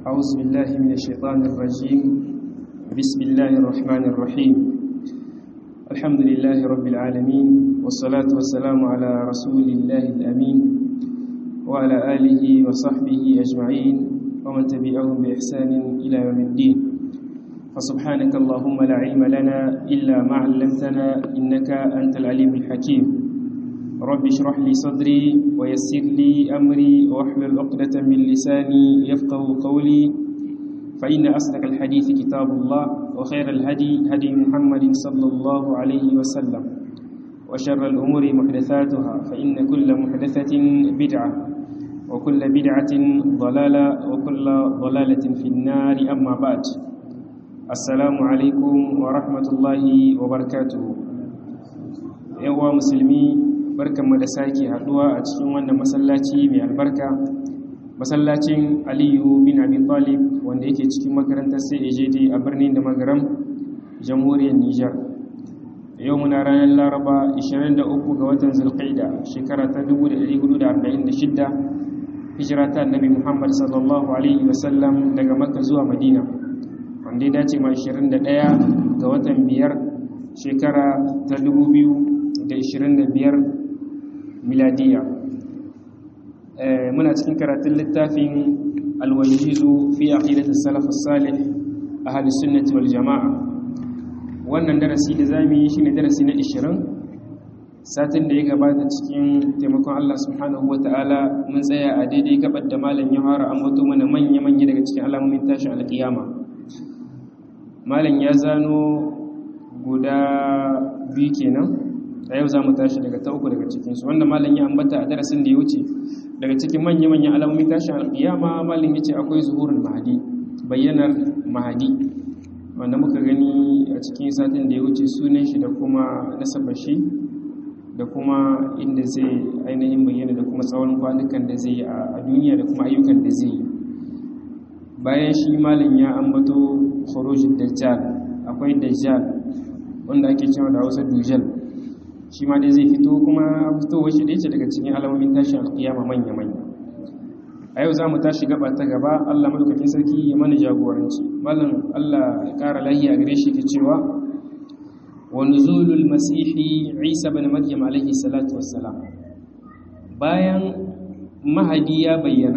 أعوذ بالله من الشيطان الرجيم بسم الله الرحمن الرحيم الحمد لله رب العالمين والصلاة والسلام على رسول الله الأمين وعلى آله وصحبه أجمعين ومن تبعهم بإحسان إلى يوم الدين فسبحانك اللهم لا علم لنا إلا ما علمتنا إنك أنت العليم الحكيم رب اشرح لي صدري ويسر لي أمري واحلل عقدة من لساني يفقه قولي فإن أصدق الحديث كتاب الله وخير الهدي هدي محمد صلى الله عليه وسلم وشر الأمور محدثاتها فإن كل محدثة بدعة وكل بدعة ضلالة وكل ضلالة في النار أما بعد السلام عليكم ورحمة الله وبركاته يا مسلمي barkanmu da sake haduwa a cikin wannan masallaci mai albarka masallacin aliyu bin abi talib wanda yake cikin makarantar CAJD a birnin da magaram jamhuriyar Nijar yau muna ranar laraba 23 ga watan zulqaida shekara ta 1446 hijira ta annabi muhammad sallallahu alaihi wasallam daga makka zuwa madina wanda ya dace ma 21 ga watan biyar shekara ta 2025 miladiya muna cikin karatun littafin alwajizu fi aqidatus salaf as-salih ahli sunnati wal jamaa wannan darasi da zamu yi shine darasi na 20 satin da ya gabata cikin taimakon Allah subhanahu wataala mun tsaya a daidai gabar da malam ya fara ambato mana manya manya daga cikin alamomin tashin alkiyama malam ya zano guda biyu kenan a yau za mu tashi daga ta uku daga cikinsu wanda malam ya ambata a darasin da ya wuce daga cikin manya-manyan alamomin tashin alƙiyama malam ya ce akwai zuhurin mahadi bayyanar mahadi wanda muka gani a cikin satin da ya wuce sunan shi da kuma nasabar shi da kuma inda zai ainihin bayyana da kuma tsawon kwanukan da zai yi a duniya da kuma ayyukan da zai yi bayan shi malam ya ambato khurujud dajjal akwai dajjal wanda ake cewa da Hausa dujal shi ma dai zai fito kuma fitowar shi da yake daga cikin alamomin tashin alkiyama manya-manya a yau za mu tashi gaba ta gaba allah madaukakin sarki ya mana jagoranci malam allah ya kara lahiya gare shi ke cewa wa nuzulul masihi isa bin maryam alaihi salatu wassalam bayan mahadi ya bayyana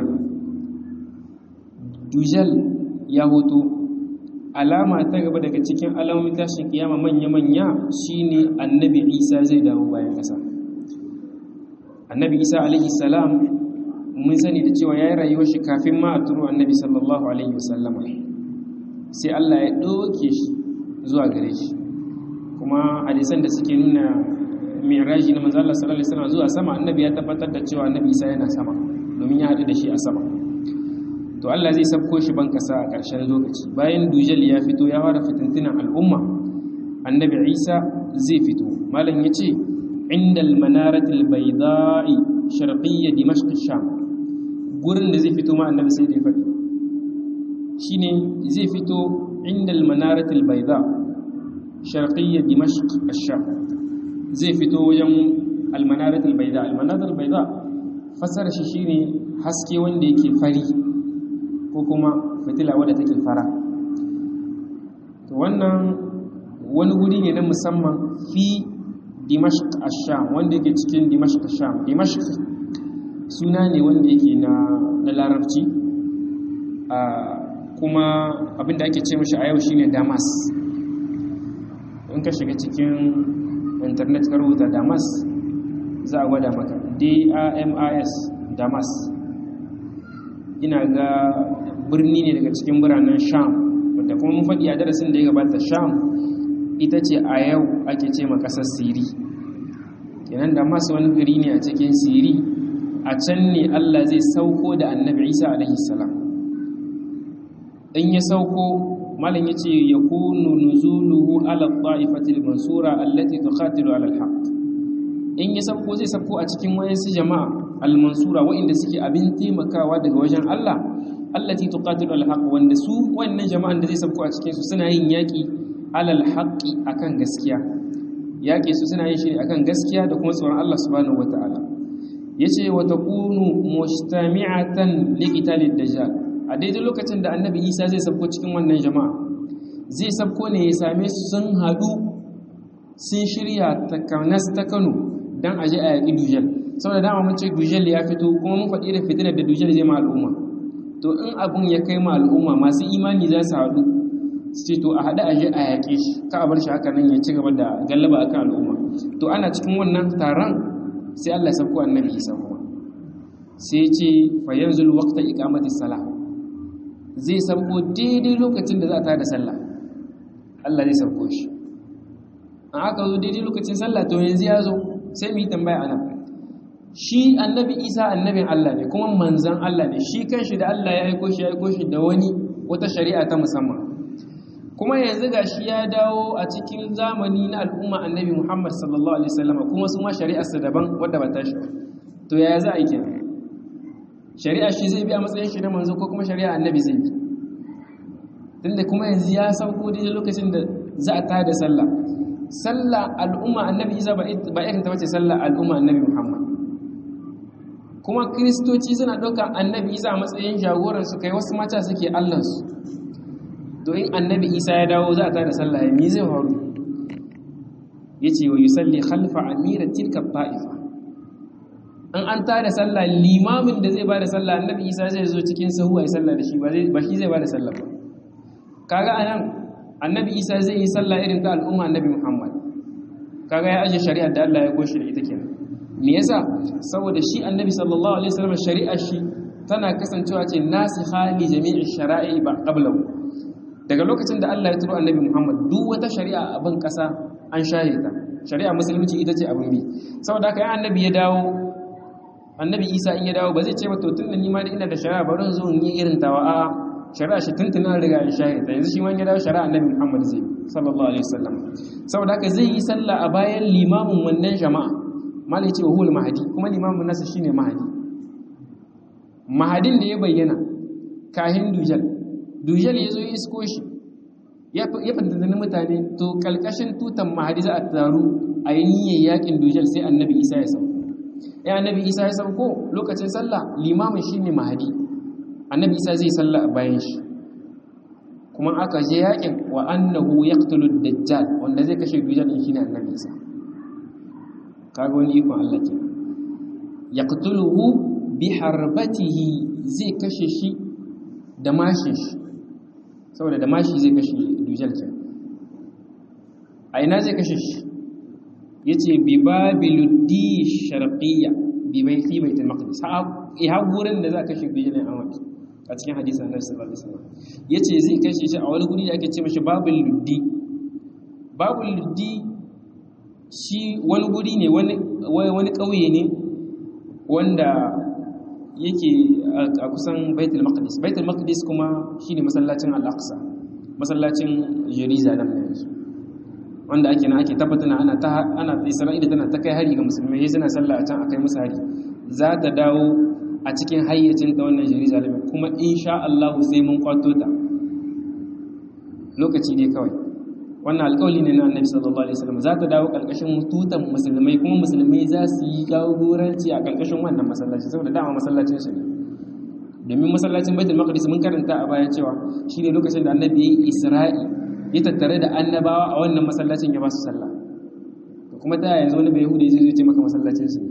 dujal ya hoto alama ta gaba daga cikin alamomin tashin kiyama manya-manya shine annabi isa zai dawo bayan ƙasa annabi isa alaihi salam mun sani da cewa ya yi rayuwar shi kafin ma a turo annabi sallallahu alaihi wasallama sai allah ya ɗauke shi zuwa gare shi kuma hadisan da suke nuna miraji na manzo Allah sallallahu alaihi wasallam zuwa sama annabi ya tabbatar da cewa annabi isa yana sama domin ya haɗu da shi a sama to Allah zai sabko shi ban kasa a ƙarshen lokaci bayan dujal ya fito ya fara fitintunan al'umma annabi isa zai fito malam ya ce inda almanaratul baida'i sharqiyya dimashq sham gurin da zai fito ma annabi sai da ya faɗi shine zai fito inda almanaratul baida sharqiyya dimashq sham zai fito wajen almanaratul baida almanaratul baida fasara shi shine haske wanda yake fari ko kuma fitila wadda take fara to wannan wani guri ne na musamman fi dimashq ash-sham wanda yake cikin dimashq ash-sham dimashq suna ne wanda yake na na larabci a kuma abinda ake ce mashi a yau shine damas in ka shiga cikin internet ka rubuta damas za a gwada maka d-a-m-i-s damas ina ga birni ne daga cikin biranen sham wadda kuma mun faɗi a darasin da ya gabata sham ita ce a yau ake ce ma ƙasar siri kenan da masu wani gari ne a cikin siri a can ne allah zai sauko da annabi isa alaihi salam in ya sauko malam ya ce ya kunu nuzuluhu ala ta'ifatil mansura allati tuqatilu ala alhaq in ya sauko zai sauko a cikin wayansu jama'a al-mansura wa'inda suke abin taimakawa daga wajen Allah allati tuqatilu al-haq wanda su wannan jama'an da zai sabko a cikin su suna yin yaki alal haqqi akan gaskiya yaki su suna yin shi akan gaskiya da kuma tsoron Allah subhanahu wataala yace wa takunu mustami'atan liqitalid dajjal a daidai lokacin da annabi isa zai sabko cikin wannan jama'a zai sabko ne ya same su sun haɗu sun shirya takanas ta kano don aje a yaƙi dujal saboda dama mun ce dujal ya fito kuma mun faɗi da fitinar da dujal zai ma al'umma to in abin ya kai ma al'umma masu imani za su haɗu su ce to a haɗu aje a yaƙe shi ka a bar shi haka nan ya ci gaba da gallaba akan al'umma to ana cikin wannan taron sai Allah ya sauko annabi Isa kuma sai ya ce fa yanzul waqta iqamati salah zai sauko daidai lokacin da za ta da sallah Allah zai sauko shi an aka zo daidai lokacin sallah to yanzu ya zo sai mu yi tambaya ana shi annabi Isa annabin Allah ne kuma manzan Allah ne shi kanshi da Allah ya aiko shi ya aiko shi da wani wata shari'a ta musamman kuma yanzu ga shi ya dawo a cikin zamani na al'umma annabi Muhammad sallallahu Alaihi wasallama kuma su ma shari'arsa daban wadda ba ta shi to ya za a yi kenan shari'a shi zai bi a matsayin shi na manzo ko kuma shari'a annabi zai bi tunda kuma yanzu ya sauko daidai lokacin da za a tada sallah sallah al'umma annabi isa ba irin ta wace sallah al'umma annabi Muhammad kuma kiristoci suna ɗaukar annabi isa a matsayin jagoransu kai wasu mata suke allansu to in annabi isa ya dawo za a tada sallah ya mi zai faru ya ce wa yusalli khalfa amira tilka ta'ifa an an tada sallah limamin da zai ba da sallah annabi isa zai zo cikin sahu a yi sallah da shi ba shi zai ba da sallah ba kaga anan annabi isa zai yi sallah irin ta al'umma annabi muhammad kaga ya aje shari'ar da Allah ya goshi da ita kenan me yasa saboda shi annabi sallallahu alaihi wasallam shari'ar shi tana kasancewa ce nasikha li jami'i shara'i ba qablahu daga lokacin da Allah ya turo annabi Muhammad duk wata shari'a a ban kasa an shaye ta shari'a musulunci ita ce abin bi saboda haka ya annabi ya dawo annabi Isa in ya dawo ba zai ce ba to tunda ni ma da ina da shari'a bari zo in yi irin tawa a shari'a shi tuntuna riga an shaye ta yanzu shi ma ya dawo shari'a annabi Muhammad zai sallallahu alaihi wasallam saboda haka zai yi sallah a bayan limamin wannan jama'a malai ce wa huwal mahdi kuma limamin nasa shine mahdi mahadin da ya bayyana kahin dujal dujal ya zo ya isko shi ya fantantani mutane to kalkashin tutan mahadi za a taru a yi niyyar yakin dujal sai annabi isa ya sauko ya annabi isa ya sauko lokacin sallah limamin shi ne mahadi annabi isa zai sallah a bayan shi kuma aka je yakin wa annahu yaqtulu dajjal wanda zai kashe dujal din shine annabi isa kaga wani ikon Allah ke yaqtuluhu bi harbatihi zai kashe shi da mashin shi saboda da mashi zai kashe dujal ke a ina zai kashe shi ya ce bi babiluddi sharqiyya bi bai fi baitul maqdis ha gurin da za a kashe dujal a wani a cikin hadisi annabi sallallahu alaihi wasallam yace zai kashe shi a wani guri da ake ce mashi babul luddi babul luddi shi wani guri ne wani wani kauye ne wanda yake a kusan baitul maqdis baitul maqdis kuma shine masallacin al-aqsa masallacin jerusalem ne yanzu wanda ake nan ake tabbatana ana ta ana isra'ila tana ta kai hari ga musulmai sai suna sallah a can akai musu hari za ta dawo a cikin hayyacin ta wannan jerusalem kuma insha Allah sai mun kwato ta lokaci ne kawai wannan alƙawli ne na annabi sallallahu alaihi wasallam za ta dawo ƙarƙashin tutan musulmai kuma musulmai za su yi jagoranci a ƙarƙashin wannan masallaci saboda dama masallacin su ne domin masallacin baitul maqdis mun karanta a baya cewa shine lokacin da annabi yayi isra'i ya tattare da annabawa a wannan masallacin ya ba su sallah to kuma ta yanzu wani bai yahudi zai zo ce maka masallacin su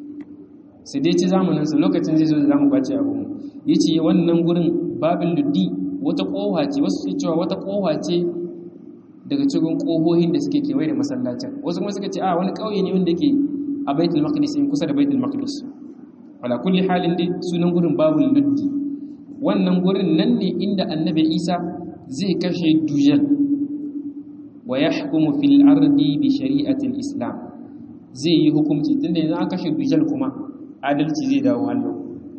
su dai ci zamanin su lokacin zai zo da zamu kwace abu mu yace wannan gurin babil luddi wata kofa ce wasu cewa wata kofa ce daga cikin ƙohohin da suke kewaye da masallacin wasu kuma suka ce a wani ƙauye ne wanda ke a baitul maqdis in kusa da baitul maqdis wala kulli halin dai sunan gurin babul luddi wannan gurin nan ne inda annabi isa zai kashe dujal wa yahkumu fil ardi bi shari'atil islam zai yi hukunci tunda yanzu an kashe dujal kuma adalci zai dawo hallo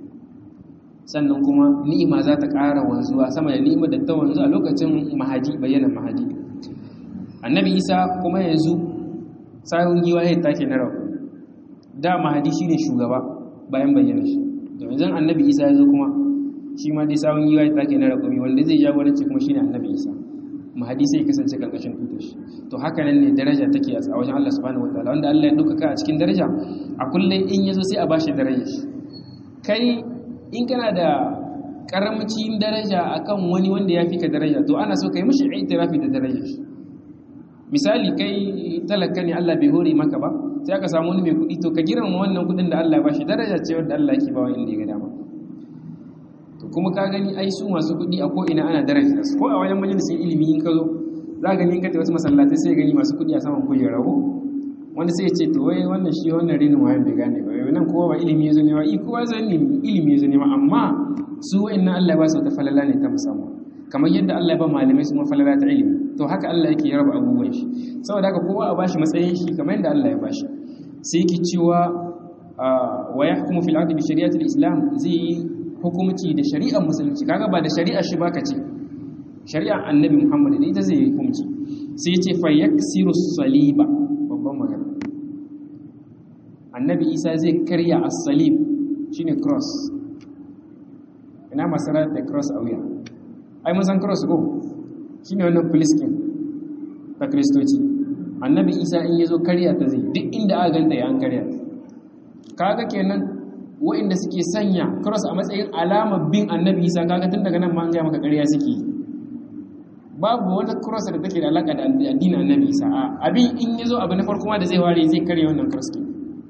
sannan kuma ni'ima za ta ƙara wanzuwa sama da ni'ima da ta wanzu a lokacin mahadi bayyana mahadi annabi isa kuma yanzu sahun giwa ya take na rabu da mahadi shine shugaba bayan bayyana shi domin zan annabi isa ya zo kuma shi ma dai sahun giwa ya take na rabu wanda zai jagoranci kuma shine annabi isa mahadi sai kasance karkashin tutar shi to haka nan ne daraja take a wajen Allah subhanahu wataala wanda Allah ya dauka a cikin daraja a kullum in yazo sai a bashi darajar shi kai in kana da karamcin daraja akan wani wanda ya fi ka daraja to ana so kai mishi itirafi da darajar shi misali kai talaka ne Allah bai hore maka ba sai aka samu wani mai kuɗi to ka girmama wannan kuɗin da Allah ya bashi daraja ce wanda Allah yake bawa inda ya ga dama to kuma ka gani ai su masu kuɗi a ko ina ana daraja su ko a wajen majalisin ilimi in ka zo za ka gani in ka tafi wasu masallatai sai gani masu kuɗi a saman kujera ko wanda sai ya ce to wai wannan shi wannan rinin wayan bai gane ba nan kowa ba ilimi ya zo nema i kowa zai ilimi ya zo nema amma su wa'annan Allah ya ba su wata falala ne ta musamman kamar yadda Allah ya ba malamai su falala ta ilimi to haka Allah yake raba abubuwan shi saboda haka kowa a bashi matsayin shi kamar yadda Allah ya bashi sai yake cewa wa yahkumu fil ardi bi shari'ati al-islam zai yi hukumci da shari'ar musulunci kaga ba da shari'ar shi baka ce shari'ar annabi Muhammad ne ita zai yi hukunci sai yace fa yaksiru saliba babban magana annabi Isa zai karya as-salib shine cross ina masarar da cross a wuya ai mun san cross ko shine wannan filiskin ta kristoci annabi isa in yazo karya ta zai duk inda aka ganta ya an karya kaga kenan wa'inda suke sanya cross a matsayin alamar bin annabi isa kaga tun daga nan ma an ga maka karya suke babu wata cross da take da alaka da addinin annabi isa a abin in yazo abu na farko ma da zai ware zai karya wannan cross kin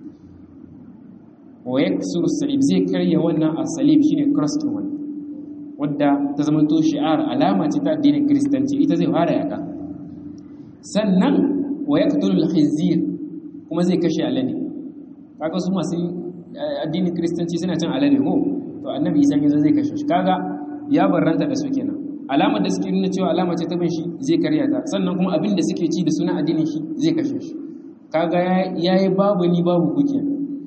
wa yaksuru salib zai karya wannan as-salib shine cross kin wannan wadda ta zama to shi'ar alama ce ta addinin kristanci ita zai fara yaka sannan wa yaqtulu al-khizir kuma zai kashe alade kaga su masu addinin kristanci suna cin alade ko to annabi isa yazo zai kashe shi kaga ya barranta da su kenan alamar da suke nuna cewa alama ce ta bin shi zai karya ta sannan kuma abin da suke ci da sunan addinin shi zai kashe shi kaga yayi babu ni babu kuke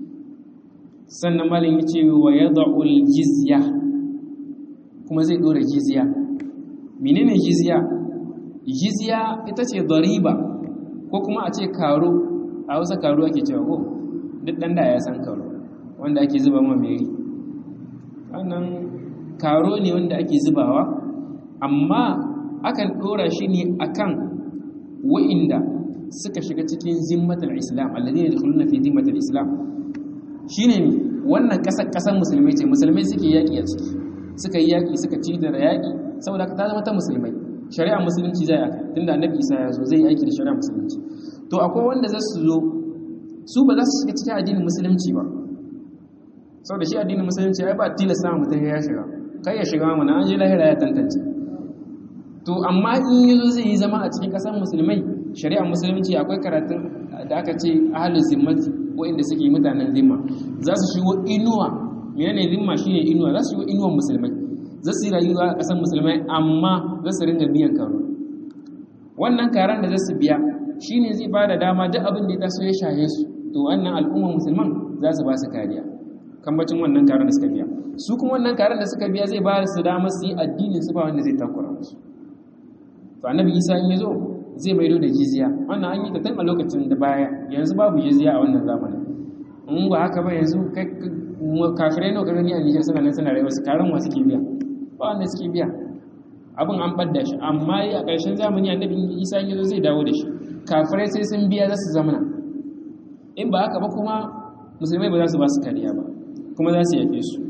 sannan malin yace wa yad'u al-jizya kuma zai dora jizya menene jizya jizya ita ce dariba ko kuma a ce karo a wasa karo ake cewa ko duk dan da ya san karo wanda ake zuba ma meri wannan karo ne wanda ake zubawa amma akan dora shi ne akan wa'inda suka shiga cikin zimmatul islam alladhina yadkhuluna fi zimmatul islam shine ne wannan kasar kasar musulmai ce musulmai suke yaki a ciki suka yi yaƙi suka ci da yaƙi saboda ta zama ta musulmai shari'a musulunci zai aka tunda annabi isa ya zo zai yi aiki da shari'a musulunci to akwai wanda za su zo su ba za su shiga cikin addinin musulunci ba saboda shi addinin musulunci ai ba tilasta mutum ya shiga kai ya shiga mana an je lahira ya tantance to amma in ya zo zai yi zama a cikin ƙasar musulmai shari'a musulunci akwai karatun da aka ce ahalin zimmati waɗanda suke mutanen zimma za su shigo inuwa menene zimma shine inuwa za su yi inuwan musulmai za su yi rayuwa a ƙasar musulmai amma za su ringa biyan karo wannan karan da za su biya shine zai ba da dama duk abin da ya taso ya shahe su to wannan al'ummar musulman za su ba su kariya kambacin wannan karan da suka biya su kuma wannan karan da suka biya zai ba su dama su yi addinin su ba wanda zai takura musu to annabi isa in ya zo zai maido da jizya wannan an yi ta tun a lokacin da baya yanzu babu jizya a wannan zamanin in ba haka ba yanzu kafirai nawa ka gani a Nijar suna nan suna rayuwa su karan wa suke biya ba wanda suke biya abin an ɓadda shi amma a ƙarshen zamani annabi Isa ya zo zai dawo da shi kafirai sai sun biya za su zamana in ba haka ba kuma musulmai ba za su ba su kariya ba kuma za su yafe su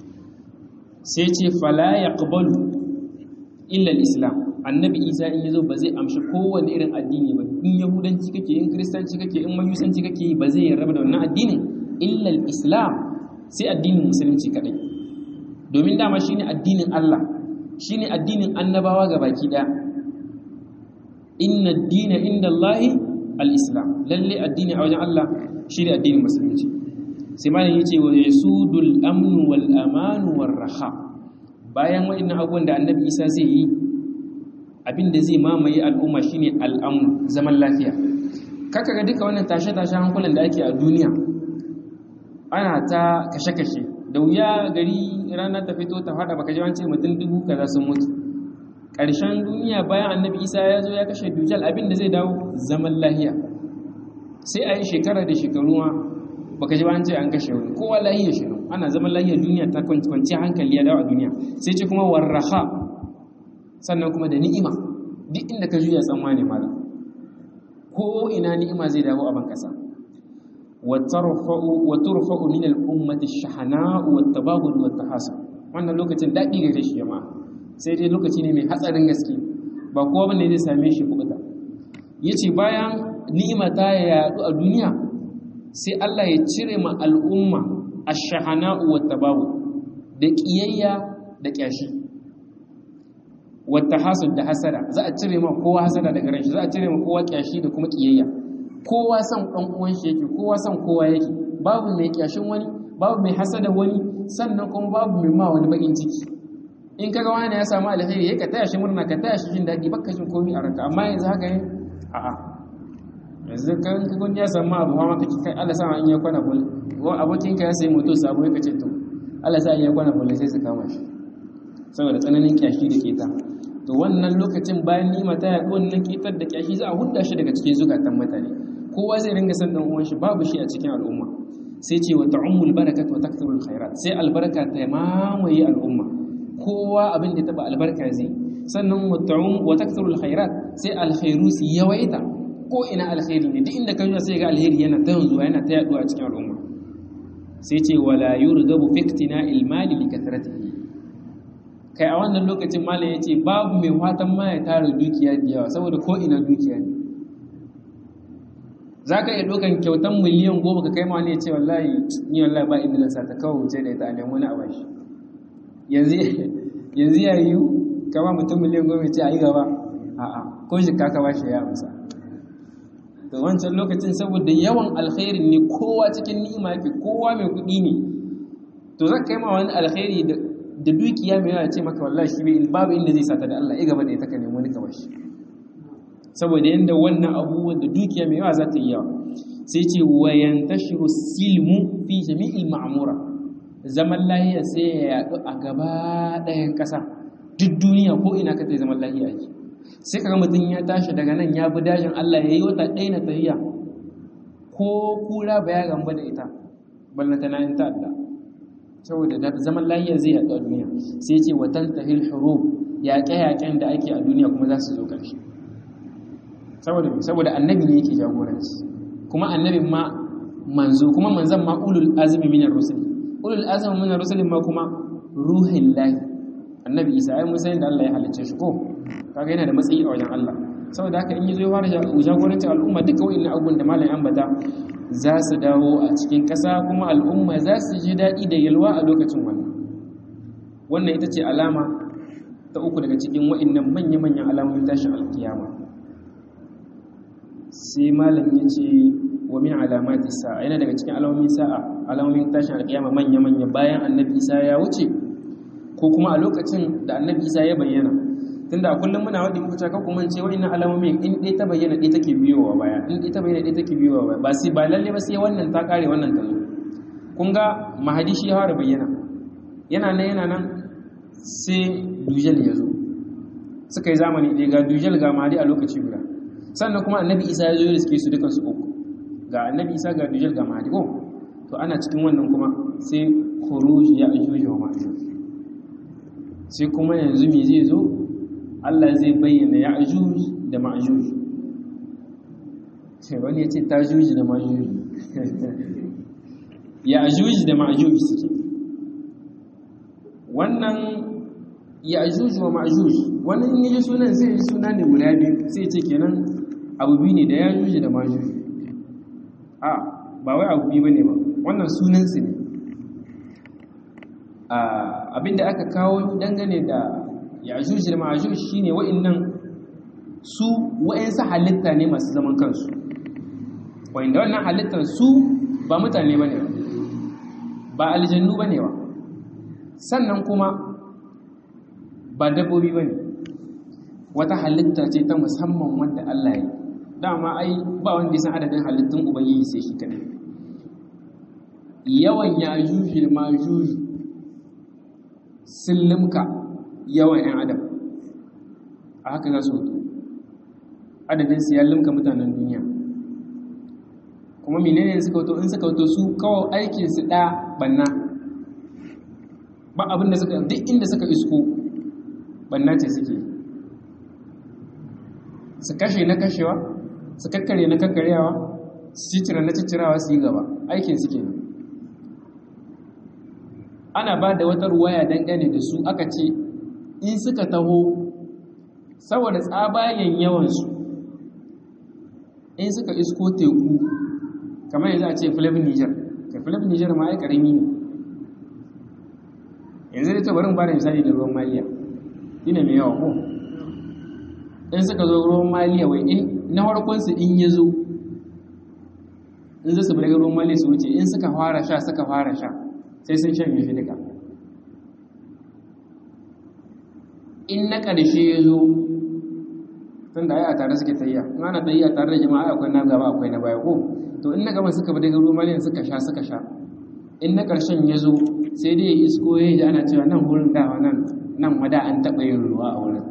sai ce fala yaqbalu illa al-islam annabi Isa in yazo ba zai amshi kowanne irin addini ba in yahudanci kake in kristanci kake in mayusanci kake ba zai yarda da wannan addinin illa al-islam sai addinin musulunci kadai domin dama shine addinin Allah shine addinin annabawa baki daya inna ad-dina inda Allahi al-islam lalle addini a wajen Allah shine addinin musulunci sai malam yace wa yasudul amnu wal amanu war raha bayan waɗannan abubuwan da annabi Isa zai yi abinda zai mamaye al'umma shine al'amnu zaman lafiya kaka ga duka wannan tashe-tashe hankulan da ake a duniya ana ta kashe-kashe da wuya gari rana ta fito ta fada baka ji wance mutum dubu kaza sun mutu ƙarshen duniya bayan annabi isa ya zo ya kashe dujal abin da zai dawo zaman lahiya sai a yi shekara da shekaru ma baka ji wance an kashe wani kowa lahiya shirin ana zaman lahiya duniya ta kwanci hankali ya dawo a duniya sai ce kuma warraha sannan kuma da ni'ima duk inda ka juya tsammani mala ko ina ni'ima zai dawo a ban kasa وترفع وترفع من الأمة الشحناء والتباغض والتحاسد wannan lokacin daɗi gare shi jama'a sai dai lokaci ne mai hatsarin gaske ba kowa bane zai same shi kubuta yace bayan ni'ima ta yaɗu a duniya sai Allah ya cire ma al'umma ash-shahana'u wat-tabawu da kiyayya da kyashi wata hasud da hasada za a cire ma kowa hasada daga ran shi za a cire ma kowa kyashi da kuma kiyayya kowa san dan uwan shi yake kowa san kowa yake babu mai kyashin wani babu mai hasada wani sannan kuma babu mai ma wani bakin ciki in kaga wani ya samu alheri yake taya shi murna ka taya shi jin dadi baka jin komai a ranka amma yanzu haka ne a'a yanzu kan ka kun ya samu abu ma kake kai Allah sa in ya kwana bul abokin ka ya sayi moto sabo yake ce to Allah sa in ya kwana bul sai su kama shi saboda tsananin kyashi da keta to wannan lokacin bayan nima ta yaɗu wannan ketar da kyashi za a hudda shi daga cikin zukatan mutane kowa zai ringa san dan uwan shi babu shi a cikin al'umma sai ce wa ta'ummul barakat wa takthurul khairat sai albarka ta mamaye al'umma kowa abin da taba albarka zai sannan wa ta'um wa takthurul khairat sai alkhairu su yawaita ko ina alkhairi ne duk inda ka sai ga alheri yana ta yanzuwa yana ta yaduwa a cikin al'umma sai ce wala yurgabu fi iktina'il mali li kathratihi kai a wannan lokacin malam ya ce babu mai fatan ma ya tara dukiya da yawa saboda ko ina dukiya ne za ka iya ɗaukan kyautan miliyan goma ka kai ma wani ya ce wallahi ni wallahi ba inda lansa ta kawo wuce da ita a nemo na abashi yanzu ya yiwu kama mutum miliyan goma ya ce a yi gaba a'a ko shi kaka ba shi ya amsa da wancan lokacin saboda yawan alkhairi ne kowa cikin ni'ima yake kowa mai kuɗi ne to za ka kai ma wani alkhairi da da dukiya mai yana ce maka wallahi shi bai babu inda zai sata da Allah ya gaba da ita ka nemi wani kamar shi saboda yanda wannan abubuwan da dukiya mai yawa za ta yi yawa sai ce wa yantashiru silmu fi jami'il ma'mura zaman lahiya sai ya yadu a gaba ɗayan ƙasa duk duniya ko ina ka ta zaman lahiya ake sai kaga mutum ya tashi daga nan ya bi dajin Allah ya yi wata ɗaya na tafiya ko kura ba ya gamba da ita ballanta na yin ta'adda saboda zaman lahiya zai yaɗu a duniya sai ce watan tahil hurub yaƙe-yaƙen da ake a duniya kuma za su zo ƙarshe saboda saboda annabi ne yake jagoranci kuma annabin ma manzo kuma manzon ma ulul azmi minar rusul ulul azmi minar rusul ma kuma ruhin lahi annabi isa ai musayin da Allah ya halicce shi ko kaga yana da matsayi a wajen Allah saboda haka in yazo ya fara jagorancin al'umma duka wa'annan abubuwan da malam ambata za su dawo a cikin ƙasa kuma al'umma za su ji daɗi da yalwa a lokacin wannan wannan ita ce alama ta uku daga cikin wa'annan manya-manyan alamomin tashin alkiyama sai malam ya ce wa min alamati sa'a yana daga cikin alamomin sa'a alamomin tashin alkiyama manya-manya bayan annabi isa ya wuce ko kuma a lokacin da annabi isa ya bayyana tunda a kullum muna wadda muka caka kuma ce wa'annan alamomin in ɗaya ta bayyana ɗaya take biyowa baya in ɗaya ta bayyana ɗaya take biyowa baya ba sai ba lalle ba sai wannan ta kare wannan ta zo kun ga mahadi shi ya fara bayyana yana nan yana nan sai dujal ya zo suka yi zamani ɗaya ga dujal ga mahadi a lokaci guda sannan kuma annabi isa ya zo da suke su dukan su uku ga annabi isa ga dujal ga mahadi ko to ana cikin wannan kuma sai khuruj ya ajuj wa ma'juj sai kuma yanzu me zai zo Allah zai bayyana ya ajuj da ma'juj sai wani ya ce ta juji da ma'juj ya ajuj da ma'juj suke wannan ya ajuj wa ma'juj wani in yi sunan sai yi suna ne guda biyu sai ce kenan abu biyu ne da ya ajuj da ma'juj a ba wai abu biyu bane ba wannan sunan su ne abinda aka kawo dangane da yajuj da majuj shine wa'annan su wa'ansu halitta ne masu zaman kansu wa'anda wannan halittar su ba mutane bane ba ba aljannu bane ba sannan kuma ba dabbobi bane wata halitta ce ta musamman wanda Allah ya dama ai ba wanda ya san adadin halittun ubangiji sai shi kadai yawan yajuj da majuj sun limka yawan 'yan adam a haka za su hutu adadin su ya limka mutanen duniya kuma menene suka wato in suka wato su kawo aikin su ɗaya banna ba abin da suka duk inda suka isko banna ce suke su kashe na kashewa su kakkare na kakkarewa su cicira na cicirawa su yi gaba aikin suke ana ba da wata ruwaya dangane da su aka ce in suka taho saboda tsabayen yawansu in suka isko teku kamar yanzu a ce filib niger ka filib niger ma ya karami ne yanzu da tabarin ba da misali da ruwan maliya ina mai yawa ko in suka zo ruwan maliya wai in na farkonsu in ya zo in zai su daga ruwan maliya su wuce in suka fara sha suka fara sha sai sun shan yafi duka in na ƙarshe ya zo tun da ai a tare suke tayya in ana tayya tare da jama'a akwai na gaba akwai na baya ko to in na gaba suka bi daga ruwan maliya suka sha suka sha in na ƙarshen ya zo sai dai ya isko ya ji ana cewa nan wurin dawa nan nan wada an taɓa yin ruwa a wurin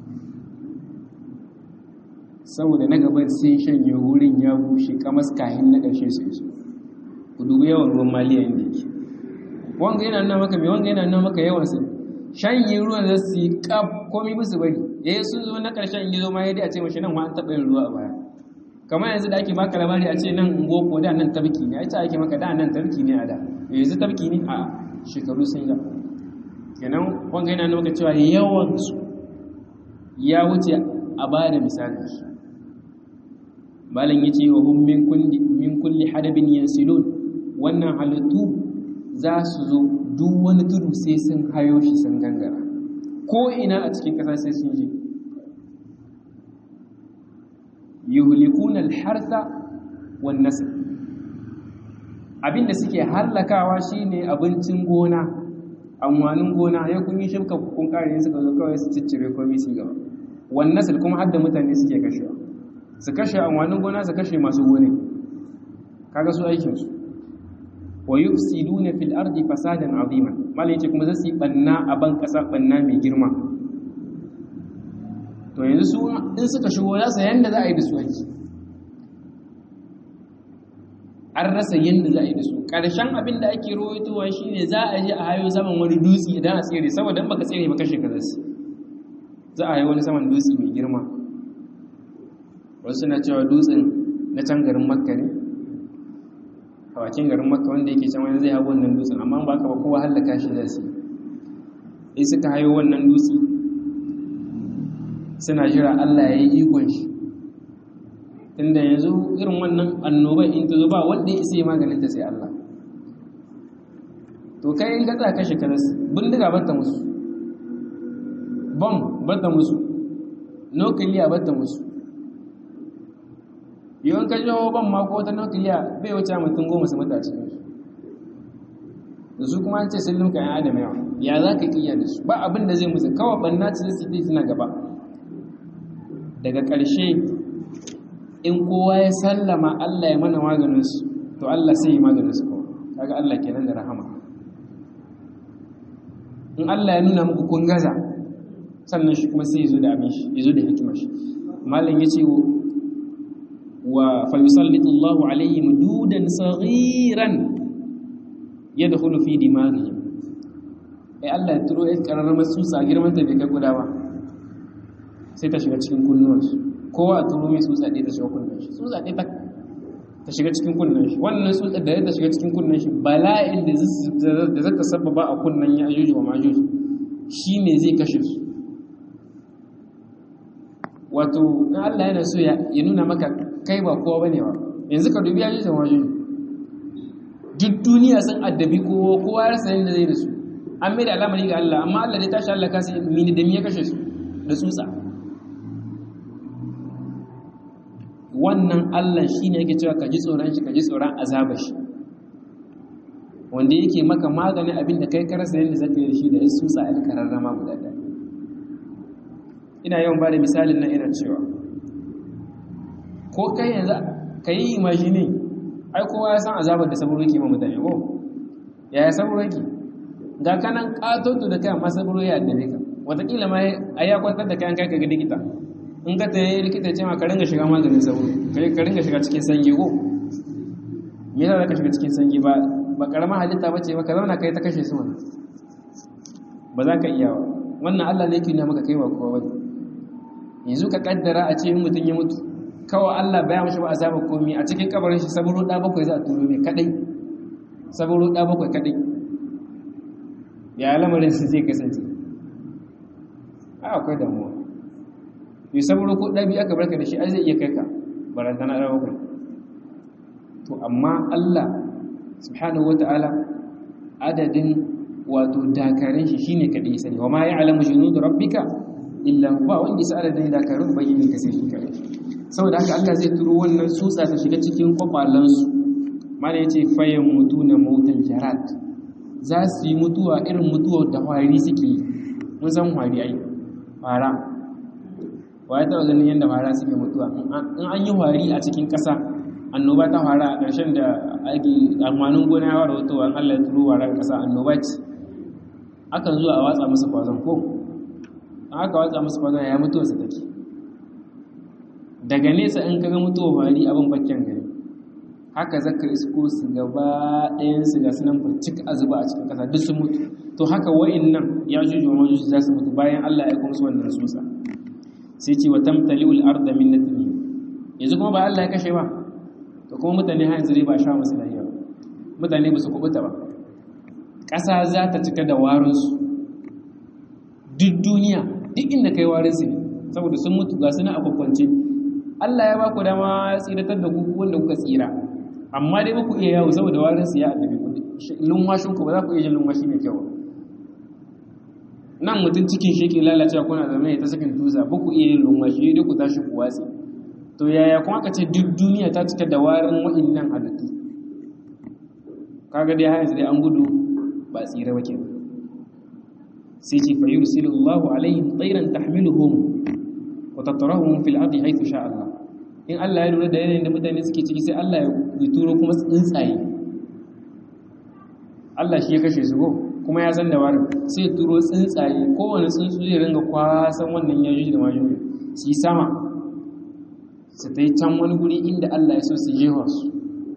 saboda na gaban sun shanye wurin ya bushe kamas kahin na ƙarshe su iso ku dubi yawan ruwan maliya inda yake wanga yana nuna maka mai wanga yana nuna maka yawan su shanye ruwan da su yi kaf komi musu bari ya yi sun zo na ƙarshen yi zo ma ya dai a ce mashi nan wa an taɓa yin ruwa a baya kamar yanzu da ake baka labari a ce nan ngoko da nan tabki ne a ce ake maka da nan tabki ne a da yanzu tabki ne a shekaru sun yi kenan wanga yana nuna cewa yawan su ya wuce a ba da misali shi malam yace wa hum min kulli min kulli hadabin yansilun wannan halittu za su zo duk wani tudu sai sun hayo shi sun gangara ko ina a cikin ƙasa sai sun je yuhlikuna al-hartha wan nasl abinda suke hallakawa shine abincin gona amfanin gona ya kun yi shimka kun kare suka zo kawai su ciccire komai su gaba wan nasl kuma hadda mutane suke kashewa su kashe amfanin gona su kashe masu gone kaga su aikin su wa yufsiduna fil ardi fasadan azima malai yace kuma zasu yi banna a ban kasa banna mai girma to yanzu su in suka shigo za su yanda za a yi da su aiki an rasa yanda za a yi da su ƙarshen abin da ake rawaitowa shine za a je a hayo saman wani dutse idan a tsere saboda in baka tsere ba kashe ka zasu za a yi wani saman dutse mai girma wasu na cewa dutsen na can garin makka ne a bakin garin makka wanda yake can wani zai hau wannan dutsen amma ba ka ba kowa hallaka shi da su in suka hayo wannan dutse suna jira Allah ya yi ikon shi tunda yanzu irin wannan annoban in ta zo ba wanda ya isa maganin ta sai Allah to kai in gatsa kashe karas bindiga batta musu bom batta musu nukiliya batta musu yawan ka jawo ban ma ko ta nukiliya bai wuce mutum goma su mata cikin su da su kuma an ce sun limka yan adam yawa ya za ka kiya da su ba abin da zai musu kawai banna ce su dai suna gaba daga ƙarshe in kowa ya sallama Allah ya mana maganin su to Allah sai ya maganin su kawai kaga Allah kenan da rahama in Allah ya nuna muku kun gaza sannan shi kuma sai ya zo da abin shi ya zo da hikimar shi malam ya ce wa fayusallitu Allahu alaihim dudan saghiran yadkhulu fi dimaghihim ai Allah ya turo ai kararramar tsutsa girman ta bai kai guda ba sai ta shiga cikin kunnuwansu kowa a turo mai tsutsa ɗaya ta shiga kunnan shi tsutsa ɗaya ta shiga cikin kunnan shi wannan tsutsa da ta shiga cikin kunnan shi bala'in da zaka sababa a kunnan ya ajuju wa majuju shi ne zai kashe su wato in Allah yana so ya nuna maka kai ba kowa bane ba yanzu ka dubi ajuju wa majuju duk duniya sun addabi kowa kowa ya rasa yadda zai da su an mai da alamari ga Allah amma Allah ne tashi Allah kasi mini da ya kashe su da tsutsa wannan Allah shi ne yake cewa ka ji tsoron shi ka ji tsoron azabar shi wanda yake maka maganin abin da kai karasa yadda zaka yi da shi da ya tsutsa a kararrama guda ɗaya ina yawan ba da misalin nan ina cewa ko kai yanzu ka yi imajini ai kowa ya san azabar da saburo yake ma mutane ko yaya saburo yake ga kanan katoto da kai amma saburo ya addabe ka wataƙila ma a ya kwantar da kayan kai ka ga likita in ka ta yi likita ce ma ka ringa shiga maganin sauro ka ringa shiga cikin sanyi ko me yasa ka shiga cikin sanyi ba ba karamar halitta bace ba ka zauna kai ta kashe su mana ba za ka iya ba wannan Allah ne yake nuna maka kai ba kowa bane yanzu ka kaddara a ce mutum ya mutu kawai Allah baya mashi ba azaba komai a cikin kabarin shi saburo da bakwai za a turo mai kadai saburo da bakwai kadai ya lamarin su zai kasance a akwai damuwa yi saboda ko ɗabi aka barka da shi ai zai iya kai ka barantana ɗaukar to amma Allah subhanahu wata'ala adadin wato dakarun shi shine kadai sani wa ma ya'lamu junud rabbika illa ba wanda ya adadin dakarun bayyana ka sai shi kadai saboda haka Allah zai turo wannan tsutsa ta shiga cikin kwakwalan su mana yace fayan mutuna mautal jarat za su yi mutuwa irin mutuwar da hwari suke yi mun san hwari ai fara wa ya taɓa ganin yadda fara suke mutuwa in an yi hwari a cikin ƙasa annoba ta fara a ƙarshen da ake amfanin gona ya fara wutowa an Allah ya turo warar ƙasa annoba ce akan zuwa a watsa musu kwazon ko an aka watsa musu kwazon ya mutuwa su take daga nesa in kaga mutuwa fari abin bakken gari haka zaka isko su gaba ɗayan su ga sunan burcik a zuba a cikin ƙasa duk sun mutu to haka wa'annan ya juju wa majuju za su mutu bayan Allah ya kuma su wannan susa sai ce wa tamtali'ul arda min natni yanzu kuma ba Allah ya kashe ba to kuma mutane har yanzu dai ba sha musu lafiya mutane ba su kubuta ba ƙasa za ta cika da warinsu duk duniya duk inda kai warinsu ne saboda sun mutu ga suna a kwakwance Allah ya ba ku dama ya tsiratar da ku wanda kuka tsira amma dai ba ku iya yawo saboda warinsu ya addabi ku lunwashin ku ba za ku iya jin lunwashi mai kyau nan mutum cikin shi ke lalacewa kuna zama ya ta sakin tuza ba ku iya yin lunwashi dai ku tashi ku watsi to yaya kuma aka ce duk duniya ta cika da warin wa'innan halittu kaga dai har yanzu dai an gudu ba tsira ba kenan sai ce fa yursilu Allahu alaihim tayran tahmiluhum wa tatrahum fil ardi haythu sha Allah in Allah ya lura da yanayin da mutane suke ciki sai Allah ya turo kuma tsuntsaye Allah shi ya kashe su go kuma ya san da warin sai ya turo tsuntsaye kowane tsuntsu zai ringa kwasan wannan yajuji da majuji su yi sama su ta yi can wani guri inda Allah ya so su jewa su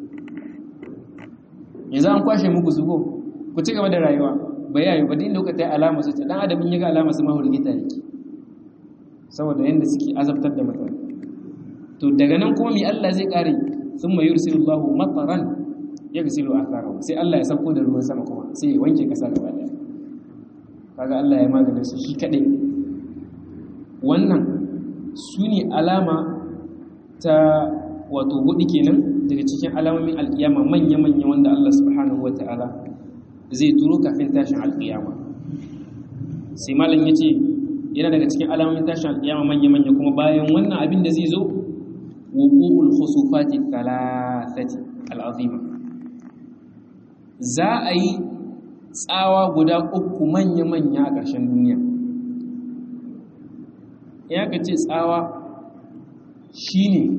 yanzu an kwashe muku zugo ku ci gaba da rayuwa ba yayi ba din lokacin alama su ce dan adamin ya ga alama su mahurgita yake saboda yanda suke azabtar da mutane to daga nan kuma mi Allah zai kare thumma yursilullahu mataran yaghsilu atharahu sai Allah ya sauko da ruwan sama kuma sai ya wanke kasa gaba daya kaga Allah ya magana su shi kadai wannan su ne alama ta wato hudu kenan daga cikin alamomin alkiyama manya-manya wanda Allah subhanahu wa ta'ala zai turo kafin tashin alkiyama sai malam ya ce yana daga cikin alamomin tashin alkiyama manya-manya kuma bayan wannan abin da zai zo wuqu'ul khusufati thalathati al'azima za a yi tsawa guda uku manya-manya a ƙarshen duniya ya ka ce tsawa shine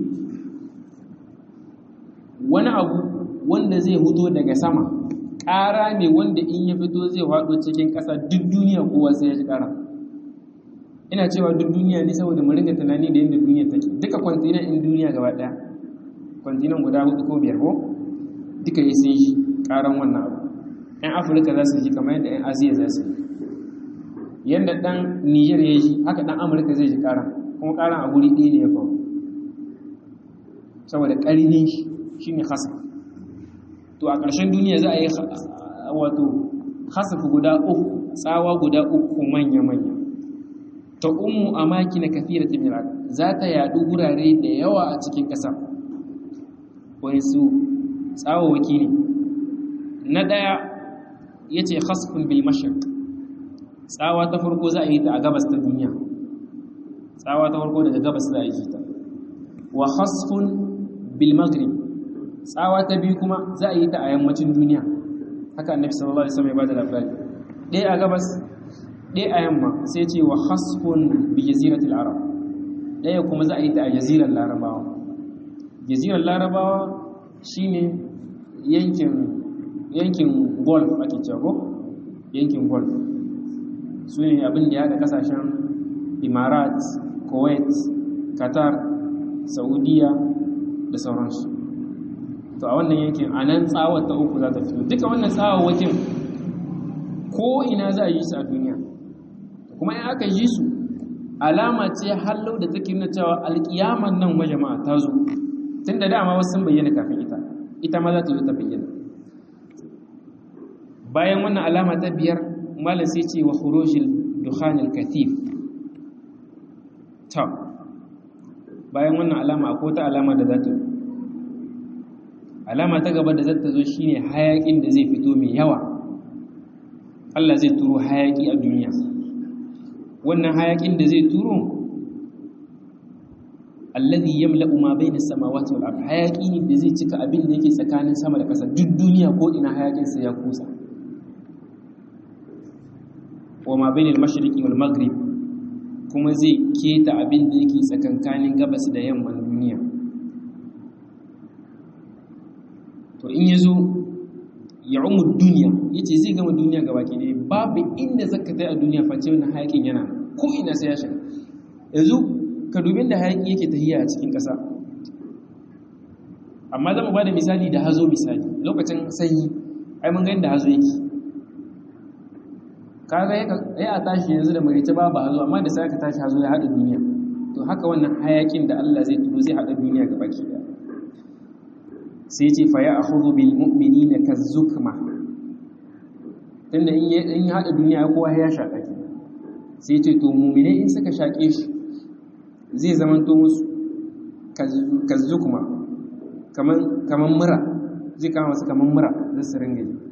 wani abu wanda zai fito daga sama ƙara ne wanda in ya fito zai faɗo cikin ƙasa duk duniya kowa sai ya ji ƙara ina cewa duk duniya ne saboda mu ringa tunani da yadda duniya take duka kwantinan in duniya gaba ɗaya kwantinan guda hudu ko biyar ko duka yi sun shi ƙaran wannan abu yan afirka za su ji kamar yadda yan asiya za su yi yadda ɗan niger ya ji haka ɗan amurka zai ji ƙaran kuma ƙaran a guri ɗaya ne ya faru saboda ƙarni shi ne hasaf to a ƙarshen duniya za a yi wato hasaf guda uku tsawa guda uku manya-manya ta ummu a maki na kafira timirar za ta yaɗu wurare da yawa a cikin ƙasa wani su tsawawaki ne na ɗaya ya ce hasfin bilmashir tsawa ta farko za a yi ta a gabas ta duniya tsawa ta farko daga gabas za a yi ta wa hasfin bilmaghrib tsawa ta biyu kuma za a yi ta a yammacin duniya haka annabi sallallahu alaihi wasallam ya bada labari ɗaya a gabas ɗaya a yamma sai ce wa hasfun bi jaziratul arab ɗaya kuma za a yi ta a jazirar larabawa jazirar larabawa shine yankin yankin golf ake cewa yankin golf su ne abin da ya haɗa kasashen imarat kuwait qatar saudiya da sauransu to a wannan yankin a nan tsawar ta uku za ta fito duka wannan tsawawakin ko ina za a yi su a duniya kuma in aka yi su alama ce hallau da take nuna cewa alkiyaman nan wa jama'a ta zo tun da dama wasu sun bayyana kafin ita ita ma za ta zo ta bayyana bayan wannan alama ta biyar malam sai ce wa khurujil dukhanil kathif ta bayan wannan alama akwai wata alama da za ta alama ta gaba da za ta zo shine hayakin da zai fito mai yawa Allah zai turo hayaki a duniya wannan hayakin da zai turo alladhi yamla'u ma bayna as-samawati wal ard hayaki ne da zai cika abin da yake tsakanin sama da ƙasa duk duniya ko ina hayakin sa ya kusa wa ma bayna al-mashriqi wal maghrib kuma zai keta abin da yake tsakankanin gabas da yamman duniya to in yazo ya umu duniya yace zai gama duniya gabaki ne babu inda zaka tai a duniya face wannan hayakin yana ko ina sai ya shiga yanzu ka dubin da hayaki yake tahiya a cikin ƙasa amma zama ba da misali da hazo misali lokacin sanyi ai mun gani da hazo yake kaga ya a tashi yanzu da marice ba ba hazo amma da sai aka tashi hazo ya haɗa duniya to haka wannan hayakin da Allah zai turo zai haɗa duniya ga baki ɗaya sai ce fa ya akhudhu bil mu'minina kazukma tunda in ya haɗa duniya kowa ya shaƙa sai ce to mu'mine in suka shaƙe shi zai zamanto musu kazzukuma kaman mura zai kama wasu kaman mura zai su ringa yi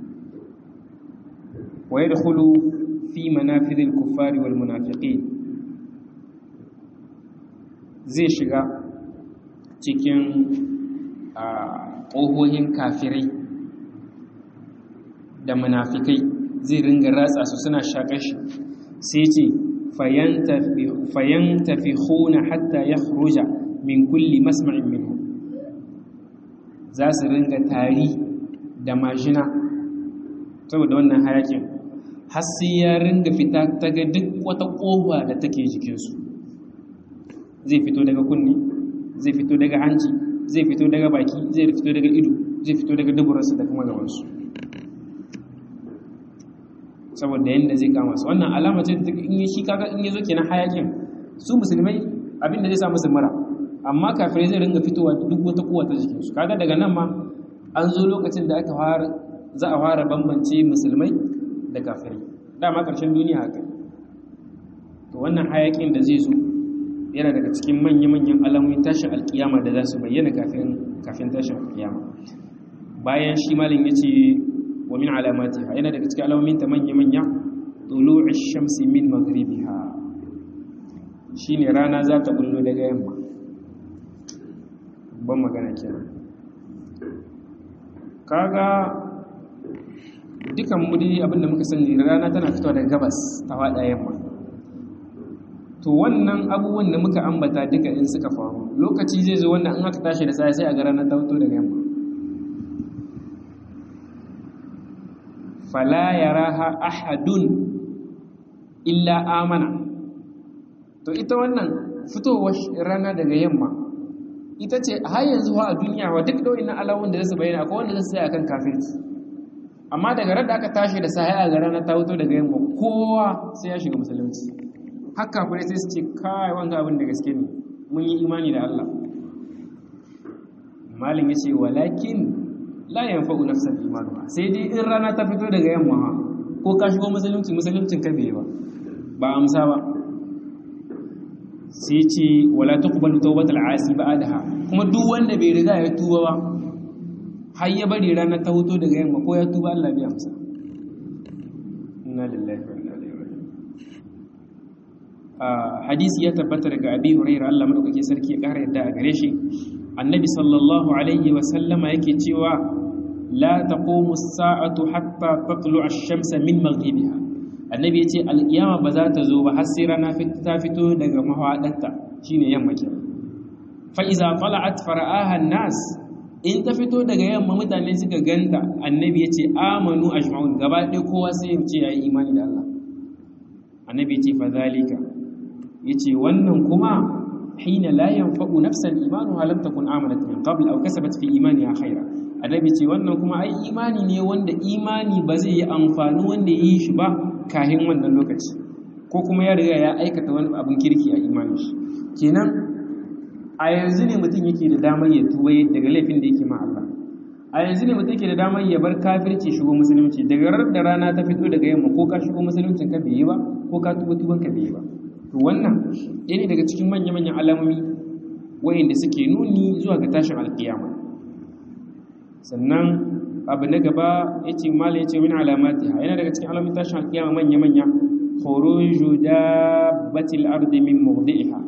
wa yadkhulu fi manafidil kuffari wal munafiqin zai shiga cikin ƙohohin kafirai da munafikai zai ringa ratsa su suna shaƙar shi sai ce fayantafikhuna hatta yakhruja min kulli masma'in minhu za su ringa tari da majina saboda wannan hayakin har sai ya ringa fita ta ga duk wata ƙofa da take jikinsu zai fito daga kunni zai fito daga hanci zai fito daga baki zai fito daga ido zai fito daga duburarsu da kuma gabansu saboda yadda zai kama su wannan alama ce in yi shi kaga in yazo kenan hayakin su musulmai abin da zai sa musu mura amma kafirai zai ringa fitowa duk wata kowa ta jikin su kaga daga nan ma an zo lokacin da aka fara za a fara bambance musulmai da kafirai dama karshen duniya haka to wannan hayakin da zai zo yana daga cikin manya-manyan alamomin tashin alkiyama da za su bayyana kafin kafin tashin alkiyama bayan shi malin yace wa min alamatiha yana daga cikin alamomin ta manya-manya tulu'u shamsi min maghribiha shine rana za ta bullo daga yamma ban magana kenan kaga dukan mu dai abinda muka sani rana tana fitowa daga gabas ta wada yamma to wannan abubuwan da muka ambata duka in suka faru lokaci zai zo wannan in aka tashi da sai sai a ga ranar ta fito daga yamma fala yaraha ahadun illa amana to ita wannan fitowar rana daga yamma ita ce har yanzu a duniya wa duk da wannan alawun da zasu bayyana akwai wanda zasu tsaya akan kafirci amma daga ran da aka tashi da sai a ga rana ta fito daga yamma kowa sai ya shiga musulunci har kafirai sai su ce kai wanga abin da gaske ne mun yi imani da Allah malin yace walakin la yanfa'u nafsan imanuha sai dai in rana ta fito daga yamma ha ko ka shigo musulunci musuluncin ka bai ba ba amsa ba sai ce wala tuqbalu tawbatul asi ba'daha kuma duk wanda bai riga ya tuba ba har ya bari rana ta fito daga yamma ko ya tuba Allah bai amsa inna lillahi wa inna ilaihi raji'un hadisi ya tabbata daga abi hurairah Allah madaukake sarki ya kara yadda a gare shi annabi sallallahu alaihi wa sallama yake cewa la taqumu as-sa'atu hatta tatlu'a ash-shamsa min maghribiha annabi yace al-qiyama ba za ta zo ba har sai rana ta fito daga mahawadarta shine yamma ke fa iza tala'at fara'aha an-nas in ta fito daga yamma mutane suka ganta annabi yace amanu ajma'un gaba ɗaya kowa sai ya ce yayi imani da Allah annabi yace fa zalika yace wannan kuma hina la yanfa'u nafsan imanuha lam takun amanat min qabl aw kasabat fi imaniha khaira annabi ce wannan kuma ai imani ne wanda imani ba zai yi amfani wanda yi shi ba kahin wannan lokaci ko kuma ya riga ya aikata wani abin kirki a imanin shi kenan a yanzu ne mutum yake da damar ya tuba daga laifin da yake ma Allah a yanzu ne mutum ke da damar ya bar kafirci shigo musulunci daga rar da rana ta fito daga yamma ko ka shigo musuluncin ka bai yi ba ko ka tuba tuban ka bai yi ba to wannan ɗaya ne daga cikin manya-manyan alamomi wayanda suke nuni zuwa ga tashin alkiyama sannan abu na gaba ya ce mala ya ce min alamati yana daga cikin alamomin tashin alkiyama manya-manya khuruju dabbatil ardi min mawdi'iha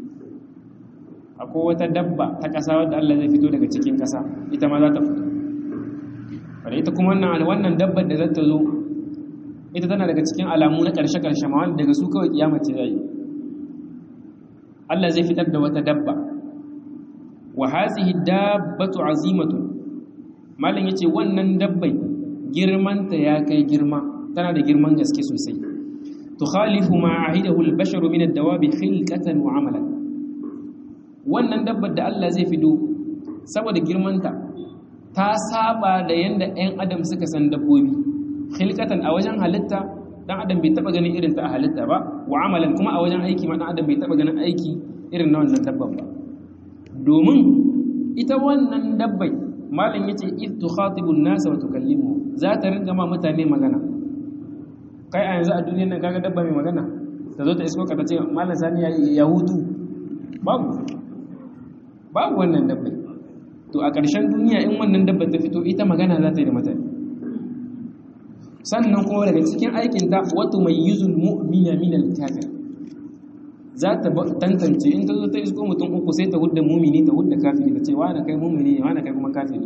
akwai wata dabba ta ƙasa wadda Allah zai fito daga cikin ƙasa ita ma za ta fito wadda ita kuma wannan wannan dabbar da za ta zo ita tana daga cikin alamu na ƙarshe-ƙarshe ma wanda daga su kawai kiyama ce zai Allah zai fitar da wata dabba wa hazihi dabbatu azimatu malam yace wannan dabbai girmanta ya kai girma tana da girman gaske sosai tukhalifu ma ahidahu al-basharu min ad-dawabi khilqatan wa amalan wannan dabbar da Allah zai fido saboda girmanta ta saba da yanda 'yan adam suka san dabbobi khilqatan a wajen halitta dan adam bai taba ganin irin ta a halitta ba wa amalan kuma a wajen aiki ma dan adam bai taba ganin aiki irin na wannan dabbar ba domin ita wannan dabbai malam yace id tukhatibun nas wa tukallimu za ta ringa ma mutane magana kai a yanzu a duniyar nan kaga dabba mai magana ta zo ta isko ka ta ce malam sani ya hutu babu babu wannan dabbai to a ƙarshen duniya in wannan dabba ta fito ita magana za ta yi da mutane sannan kuma daga cikin aikinta wato mai yuzul mu'mina min al-kafir za ta tantance in ta zo ta isko mutum uku sai ta hudda mumini ta hudda kafiri ta ce wani kai mumini ne wani kai kuma kafiri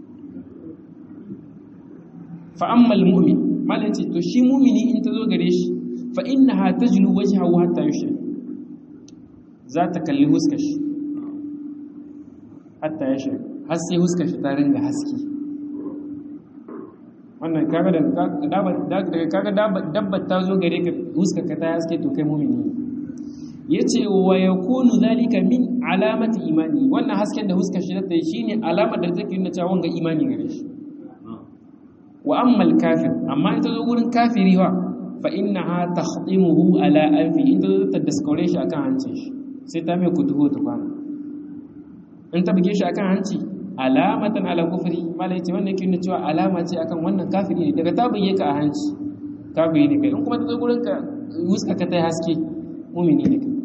fa ammal mu'min malan ce to shi mumini in ta zo gare shi fa innaha tajlu wajhahu hatta yushrik za ta kalli huskar shi hatta ya shirk har sai huskar shi ta ringa haske wannan kaga da kaga dabbar ta zo gare ka huskar ka ta haske to kai mumini yace wa yakunu zalika min alamati imani wannan hasken da huskar shi ta yi shine alamar da take nuna cewa wanga imani gare shi wa amma al-kafir amma ita zo gurin kafiri wa fa innaha takhdimuhu ala alfi ita zo ta daskore shi akan hancin shi sai ta mai kutubo ta kwana in ta buge shi akan hanci alamatan ala kufri malai ce wannan yake nuna cewa alama ce akan wannan kafiri ne daga ta buge ka a hanci kafiri ne kai in kuma ta zo gurin ka wuska ka ta haske mumini ne kai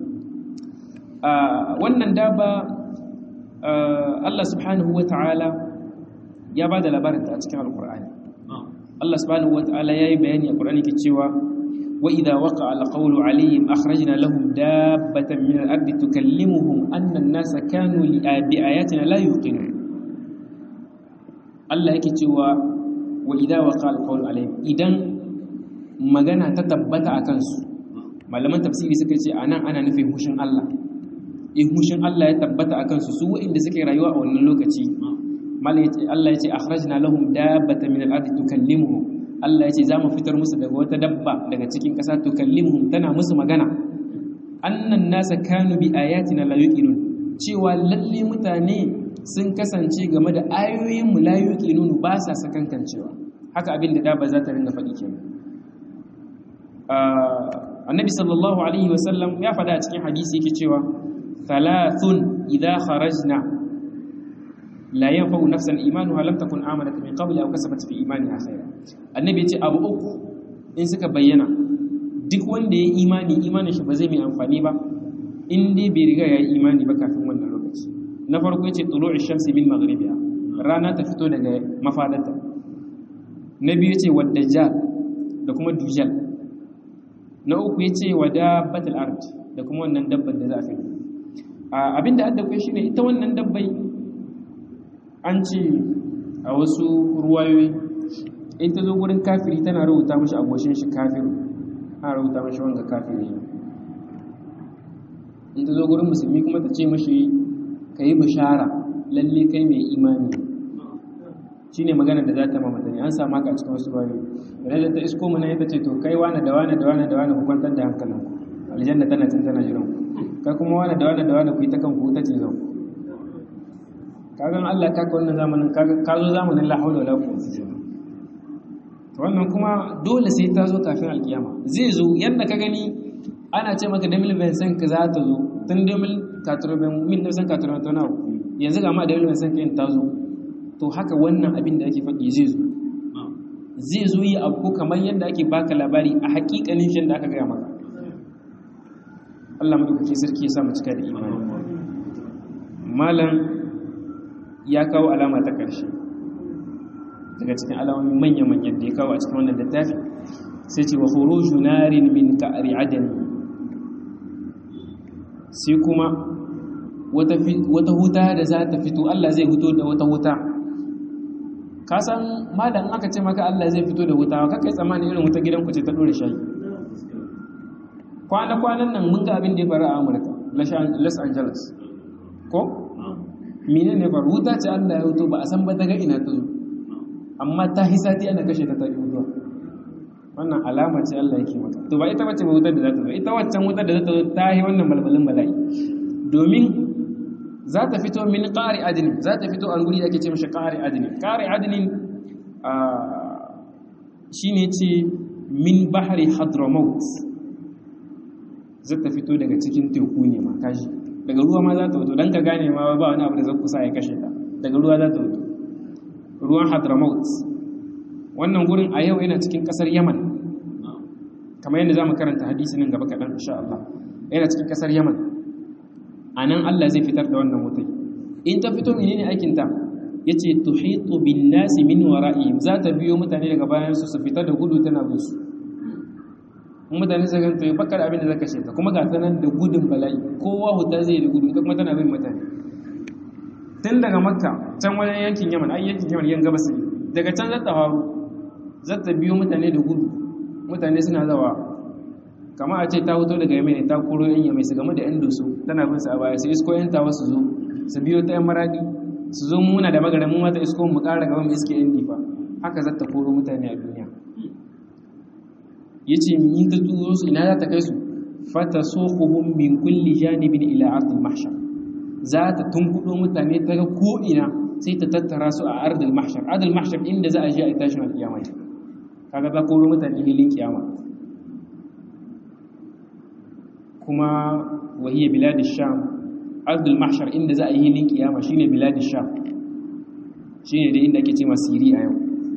wannan daba Allah subhanahu wa ta'ala ya ba da labarin ta a cikin alkur'ani Allah subhanahu wa ta'ala ya yi bayani a ƙur'ani ke cewa وإذا وقع القول عليهم أخرجنا لهم دابة من الأرض تكلمهم أن الناس كانوا بآياتنا لا يوقنون الله yake cewa wa idza waqa alqawl alaihim idan magana ta tabbata akan su malaman tafsiri suka ce anan ana nufin hushin Allah in hushin Allah ya tabbata akan su su wa'inda suke rayuwa a wannan lokaci malai Allah ya ce akhrajna lahum dabbatan min al-ardi tukallimuhum Allah ya ce za mu fitar musu daga wata dabba daga cikin ƙasa to kallimuhum tana musu magana annan nasa kanu bi ayatina la yuqinun cewa lalle mutane sun kasance game da ayoyin mu la yuqinun ba sa sakankancewa haka abin da dabba za ta ringa faɗi kenan annabi sallallahu alaihi wasallam ya faɗa a cikin hadisi yake cewa thalathun idha kharajna la yanfa'u nafsan imanuha lam takun amanat min qabli aw kasabat fi imaniha khayra annabi ya ce abu uku in suka bayyana duk wanda ya imani imanin shi ba zai mai amfani ba in dai bai riga ya yi imani ba kafin wannan lokaci na farko yace tulu'u shamsi min maghribiha rana ta fito daga mafadarta na biyu yace wadajjal da kuma dujal na uku yace wadabatul ard da kuma wannan dabbar da za a kai abinda adda kai shine ita wannan dabbai an ce a wasu ruwayoyi in ta zo gurin kafiri tana rubuta mashi agoshin shi kafiru ana rubuta mashi wanga kafiri in ta zo gurin musulmi kuma ta ce mashi ka yi bishara lalle kai mai imani shi ne magana da za ta mamata ne an samu haka a cikin wasu bayoyi idan da ta isko mana ita ce to kai wane da wane da wane da wane ku kwantar da hankalinku aljanna tana cin tana jiran kai kuma wane da wane da wane ku yi ta kanku ta ce zau kagan Allah ka ka wannan zamanin ka zo zamanin la haula wala quwwata illa wannan kuma dole sai ta zo kafin alkiyama zai zo yadda ka gani ana ce maka da milben san ka za ta zo tun da mil katurben mil da san katurben ta nawa yanzu ga ma da milben san ka ta zo to haka wannan abin da ake faɗi zai zo zai zo yi abu kamar yadda ake baka labari a hakikanin shi da aka gaya maka Allah madaukake sarki ya sa mu cika da imani malam ya kawo alama ta ƙarshe daga cikin alamomin manya-manyan da ya kawo a cikin wannan littafi sai ce wa khuruju narin min ka'ri adani sai kuma wata huta da za ta fito Allah zai fito da wata huta ka san malam aka ce maka Allah zai fito da huta ka kai tsammanin irin wuta gidan ku ce ta dore shayi kwana-kwanan nan mun ga abin da ya faru a Amurka Los Angeles ko mine ne faru wuta ce Allah ya fito ba a san ba daga ina ta zo amma ta hisati ana kashe ta ta fito wannan alama ce Allah yake mata to ba ita bace ba wutar da za ta zo ita waccan wutar da za ta zo ta yi wannan balbalin bala'i domin za ta fito min ƙari adini za ta fito a guri ake ce mashi ƙari adini ƙari adini shi ne ce min bahari hadramaut za ta fito daga cikin teku ne ma kashi daga ruwa ma za ta fito don ka gane ma ba wani abu da zai kusa ya kashe ta daga ruwa za ta fito ruwan hadramaut wannan gurin a yau yana cikin ƙasar yaman kamar yadda za mu karanta hadisi nan gaba kaɗan insha Allah yana cikin ƙasar yaman a nan Allah zai fitar da wannan wutai in ta fito menene aikinta ya ce tuhitu bin nasi min wara'ihim za ta biyo mutane daga bayan su su fita da gudu tana bin su mutane su ganta bakar abin da zaka sheta kuma ga ta nan da gudun bala'i kowa huta zai da gudu ita kuma tana bin mutane tun daga makka can wajen yankin yaman ai yankin yaman yan gabas daga can zata faru zata biyo mutane da gudu mutane suna zawa kama a ce ta hoto daga yamai ne ta koro yan yamai su game da yan doso tana bin su a baya sai isko yan tawa su zo su biyo ta yan maradi su zo muna da magana mu mata isko mu kara gaban iske yan difa haka za ta koro mutane a duniya yace in ta turo su ina za ta kai su fata soquhum min kulli janibin ila ardil mahshar za ta tunkudo mutane ta ga ko ina sai ta tattara su a ardil mahshar ardil mahshar inda za a je a tashin alkiyama kaga za koro mutane hilin kiyama kuma wahiyar biladis sham ardul mahshar inda za a yi hilin kiyama shine biladis sham shine da inda ake ce masiri a yau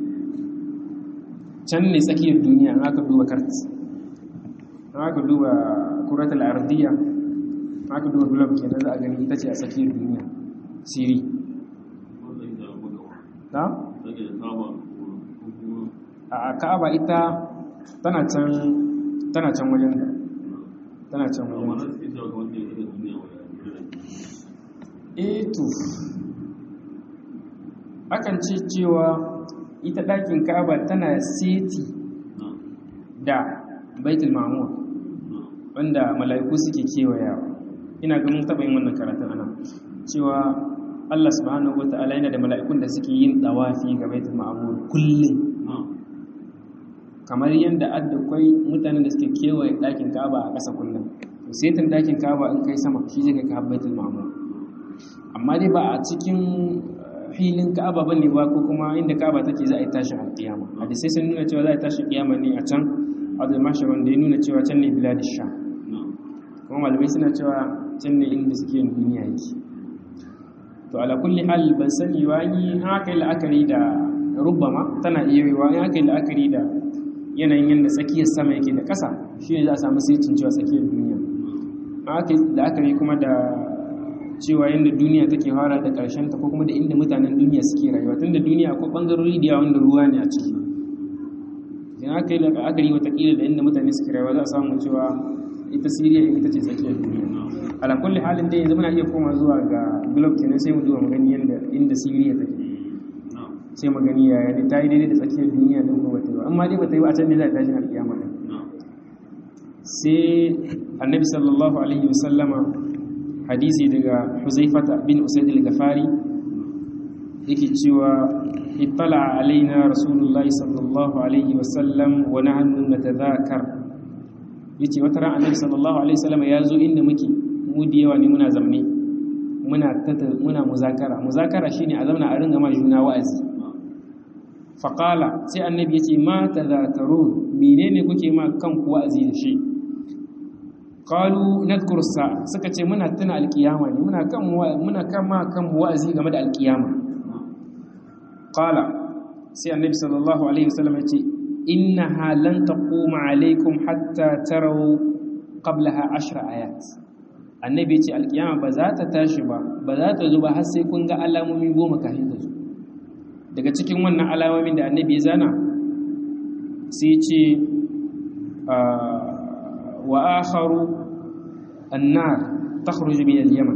can ne tsakiyar duniya an aka duba kart an aka duba kuratul ardiya an aka duba globe kenan za a gani ita ce a tsakiyar duniya siri ta? a ka'aba ita tana can tana can wajen tana can wajen eto akan ce cewa ita ɗakin ka'aba tana seti da baitul ma'amur wanda mala'iku suke kewayawa ina ga mun taɓa yin wannan karatun ana cewa Allah subhanahu wa ta'ala yana da mala'ikun da suke yin ɗawafi ga baitul ma'amur kullum kamar yadda addakwai mutanen da suke kewaye ɗakin ka'aba a ƙasa kullum setin ɗakin ka'aba in kai sama shi zai kai ka baitul ma'amur amma dai ba a cikin filin ka'aba bane ba ko kuma inda ka'aba take za a yi tashin alƙiyama hadisai sun nuna cewa za a yi tashin ƙiyama ne a can abdul mashar wanda ya nuna cewa can ne biladish sha kuma malamai suna cewa can ne inda suke yin duniya yake to ala kulli hal ban sani wa yi haka yi la'akari da rubbama tana iya yiwa in haka yi la'akari da yanayin yadda tsakiyar sama yake da ƙasa shi ne za a samu sai cewa tsakiyar duniya haka yi la'akari kuma da cewa yadda duniya take fara da ƙarshen ta ko kuma da inda mutanen duniya suke rayuwa tun da duniya akwai ɓangarori da yawa wanda ruwa ne a ciki idan aka yi la'akari watakila da inda mutane suke rayuwa za a samu cewa ita siriya ita ce tsakiyar duniya ala kulli halin dai yanzu muna iya koma zuwa ga globe kenan sai mu duba mu gani yadda inda siriya take sai mu gani yaya ne ta yi daidai da tsakiyar duniya din ko bata yi amma dai bata yi ba a can ne za ta tashi alƙiyama din sai annabi sallallahu alaihi wasallama hadisi daga huzaifata bin usaid al-gafari yake cewa ittala alaina rasulullah sallallahu alaihi wasallam wa nahnu natadhakar yace wata ran annabi sallallahu alaihi wasallam ya zo inda muke mu da yawa ne muna zamne muna muna muzakara muzakara shine a zauna a ringa ma juna wa'azi faqala sai annabi yace ma tadhakarun menene kuke ma kanku wa'azi da shi qalu nadhkuru sa'a suka ce muna tuna alkiyama ne muna kan muna kan ma kan wa'azi game da alkiyama qala sai annabi sallallahu alaihi wasallam ya ce innaha lan taquma alaikum hatta tarawu qablaha ashra ayat annabi ya ce alkiyama ba za ta tashi ba ba za ta zo ba har sai kun ga alamomi goma kafin ta zo daga cikin wannan alamomin da annabi ya zana sai ce wa akharu annar takhruju min al-yaman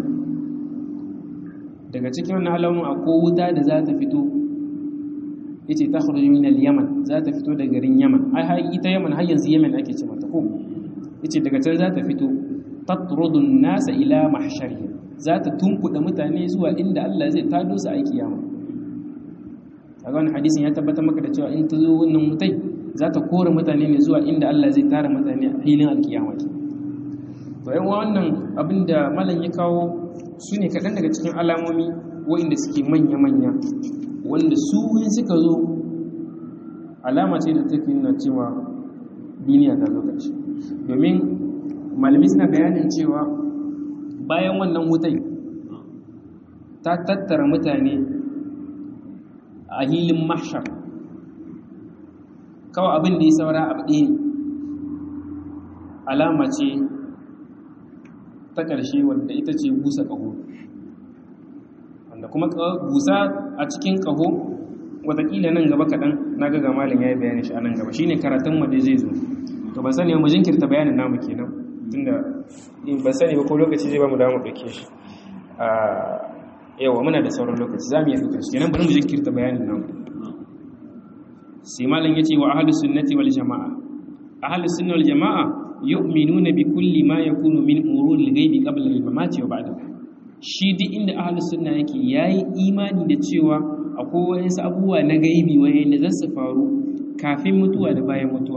daga cikin wannan alamomin akwai wuta da za ta fito yace takhruju min al-yaman za ta fito daga garin yaman ai har ita yaman har yanzu yaman ake ce mata ko yace daga can za ta fito tatrudu an-nasa ila mahsharihim za ta tunkuda mutane zuwa inda Allah zai tado su a kiyama kaga wannan hadisin ya tabbatar maka da cewa in ta zo wannan mutai za ta kore mutane ne zuwa inda Allah zai tara mutane a filin alkiyama ke to yan wannan abin da malam ya kawo su ne kaɗan daga cikin alamomi waɗanda suke manya-manya wanda su in suka zo alama ce da take nuna cewa duniya ta zo ƙarshe domin malami suna bayanin cewa bayan wannan wutai ta tattara mutane a hilin mahshar kawai abin da ya saura abu ɗaya alama ce ta ƙarshe wadda ita ce busa ƙaho wanda kuma busa a cikin ƙaho watakila nan gaba kaɗan na ga malin ya yi bayani shi a nan gaba shi ne karatun wadda zai zo to ban sani mu jinkirta bayanin namu kenan tunda ban sani ba ko lokaci zai ba mu damu ɗauke shi yawa muna da sauran lokaci za mu yi ɗaukar shi kenan bari mu jinkirta bayanin namu sai malam ya ce wa ahalus sunnati wal jama'a ahalus sunna wal jama'a yu'minuna bi kulli ma yakunu min umuril ghaibi qabla al mamati wa ba'da shi duk inda ahalus sunna yake yayi imani da cewa akwai wasu abubuwa na gaibi wayanda za su faru kafin mutuwa da bayan mutuwa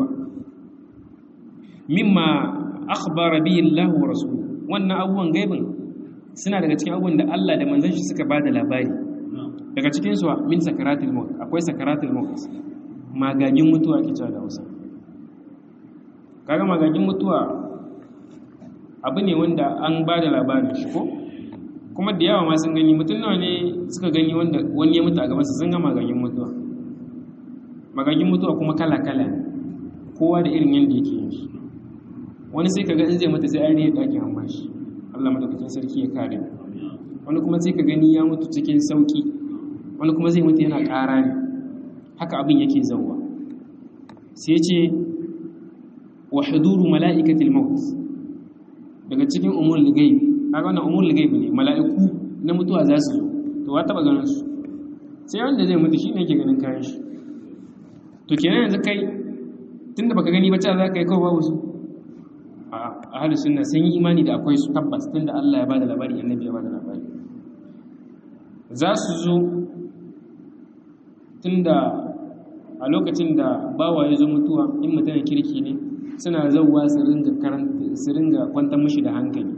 mimma akhbara bihi Allah wa rasuluhu wannan abubuwan gaibin suna daga cikin abubuwan da Allah da manzon shi suka bada labari daga cikin su min sakaratul maut akwai sakaratul maut magagin mutuwa ke cewa da Hausa kaga magagin mutuwa abu ne wanda an bada labarin shi ko kuma da yawa ma sun gani mutum nawa ne suka gani wanda wani ya mutu a gaban su sun ga magagin mutuwa magagin mutuwa kuma kala kala ne kowa da irin yanda yake yin shi wani sai kaga in zai mutu sai an riya dakin amma shi Allah madaukakin sarki ya kare wani kuma sai ka gani ya mutu cikin sauki wani kuma zai mutu yana ƙara ne haka abin yake zauwa sai ce wa huduru mala'ikatil maut daga cikin umul ghaib kaga wannan umul ghaib ne mala'iku na mutuwa za su zo to wa taba ganin su sai wanda zai mutu shine yake ganin kayan shi to kenan yanzu kai tunda baka gani ba ta za ka yi kawai babu su a ahalus sunna sun yi imani da akwai su tabbas tunda Allah ya bada labari annabi ya bada labari za su zo tunda a lokacin da bawa ya zo mutuwa in mutum kirki ne suna zauwa su ringa karanta su ringa kwantar mishi da hankali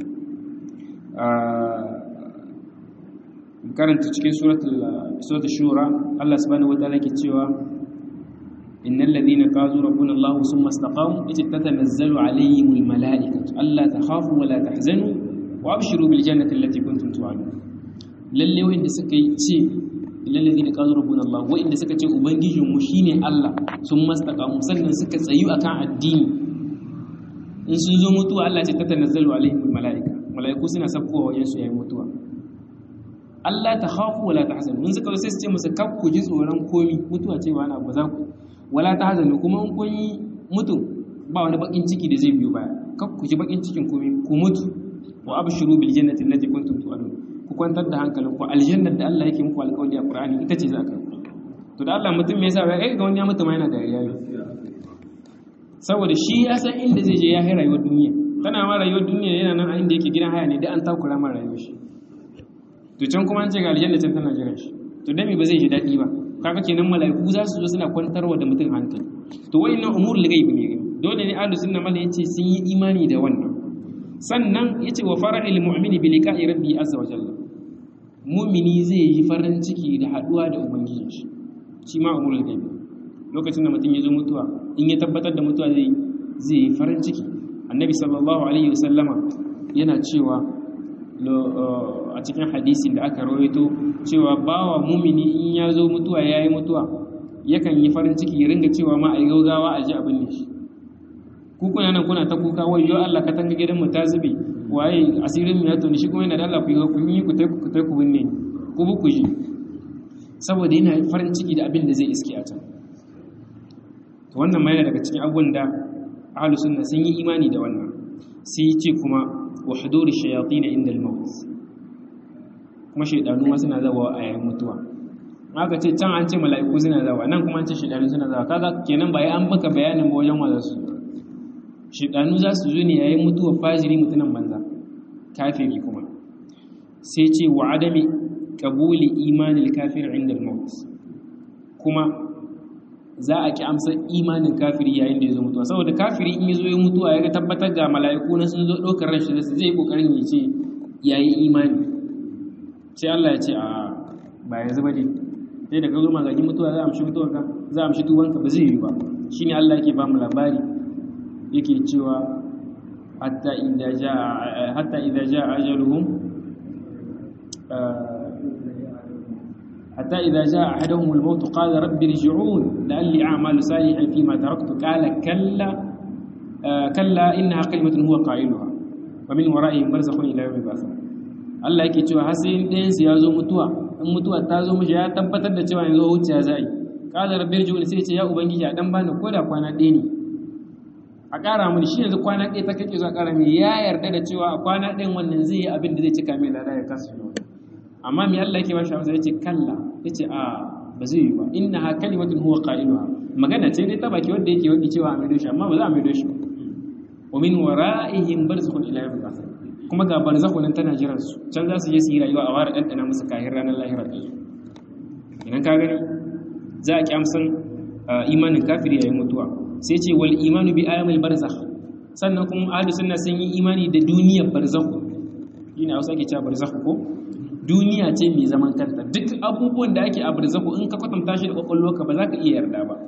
karanta cikin suratul suratul shura Allah subhanahu wataala ke cewa innal ladhina qalu rabbuna Allah thumma istaqamu tatanazzalu alayhimul malaikatu alla takhafu wa la tahzanu wa abshiru bil jannati allati kuntum tu'adun lalle wanda suka yi ce illal ladhina qalu rabbuna Allah wanda suka ce ubangijin mu shine Allah thumma istaqamu sannan suka tsayu akan addini in sun zo mutuwa Allah ce tatanazzalu alayhimul malaika malaiku suna sabkowa wajen su yayin mutuwa Allah ta khafu wala tahzanu mun suka sai su ce musu kar ku ji tsoron komi mutuwa ce ba na ba za ku wala tahzanu kuma in kun yi mutu ba wani bakin ciki da zai biyo baya kar ku ji bakin cikin komi ku mutu wa abshiru bil jannati allati kuntum tu'adun ku kwantar da hankalin ku aljannar da Allah yake muku alƙawari a Qur'ani ita ce za ka to da Allah mutum me yasa ba kai ga wani ya mutu ma yana da yayi saboda shi ya san inda zai je ya hai rayuwar duniya tana ma rayuwar duniya yana nan a inda yake gidan haya ne da an takura ma rayuwar shi to can kuma an ce ga aljanna can tana jiran shi to dami ba zai ji daɗi ba kaga kenan mala'iku za su zo suna kwantarwa da mutum hankali to wayannan umurul ghaib ne dole ne ahlus sunna mala yace sun yi imani da wannan sannan yace wa farahil mu'mini bi liqa'i rabbi azza wa jalla mu'mini zai yi farin ciki da haduwa da ubangijin shi shi ma umurul ghaib lokacin da mutum ya zo mutuwa in ya tabbatar da mutuwa zai zai yi farin ciki annabi sallallahu alaihi wasallama yana cewa a cikin hadisin da aka rawaito cewa bawa mumini in ya zo mutuwa ya yi mutuwa yakan yi farin ciki ya ringa cewa ma a yi gaugawa a ji abin ne shi ku kuna nan kuna ta kuka wai yo Allah ka tanga gidan mu ta zube waye asirin mu ya toni shi kuma yana da Allah ku yi ku yi ku tai ku tai ku binne ku bu ku ji saboda yana farin ciki da abin da zai iske a can to wannan ma yana daga cikin abubuwan da ahlus sunna sun yi imani da wannan sai ya ce kuma wa huduri shayatin inda al-maut kuma shaydanu ma suna zawa a yayin mutuwa aka ce can an ce mala'iku suna zawa nan kuma an ce shaydanu suna zawa kaga kenan ba an baka bayanin ba wajen wanda su shaydanu za su zo ne yayin mutuwa fajiri mutunan banza kafiri kuma sai ce wa adami qabuli imanil kafir inda al-maut kuma za a ki amsa imanin kafiri yayin da ya zo mutuwa saboda kafiri in ya zo ya mutuwa ya ga tabbatar ga mala'iku na sun zo ɗaukar ran shi zai kokarin ya ce ya yi imani sai Allah ya ce a ba yanzu ba ne sai da ka zo magagi mutuwa za a amshi mutuwarka za a amshi tuwanka ba zai yi ba shine Allah yake ba mu labari yake cewa hatta idza jaa hatta idza jaa ajaluhum حتى إذا جاء أحدهم الموت قال رب ارجعون لعلي أعمل صالحا فيما تركت قال كلا آه كلا إنها كلمة هو قائلها ومن ورائهم برزخ إلى يوم البعث Allah yake cewa har sai ɗayan su ya zo mutuwa in mutuwa ta zo mishi ya tabbatar da cewa yanzu wuce za yi qala rabbi irji'un sai ce ya ubangiji a dan bani koda kwana ɗaya ne a ƙara mini shi yanzu kwana ɗaya ta kake zuwa ƙara mai ya yarda da cewa a kwana ɗayan wannan zai yi abin da zai cika mai lada ya kasu amma mai Allah yake ba shi amsa yace kalla yace a ba zai yi ba innaha kalimatun huwa qailuha magana ce dai ta baki wanda yake wadi cewa a maido shi amma ba za a maido shi wa min wara'ihim barzakhun ila yawm al kuma ga barzakhun nan tana jiran su can za su je su yi rayuwa a wara dandana musu kahin ranar lahira da su idan ka gani za a kyamsan imanin kafiri yayin mutuwa sai ce wal imanu bi ayamil barzakh sannan kuma ahlus sunna sun yi imani da duniyar barzakh ina hausa ke cewa barzakh ko duniya ce mai zaman kanta duk abubuwan da ake a barzaku in ka kwatanta shi da kwakwalwarka ba za ka iya yarda ba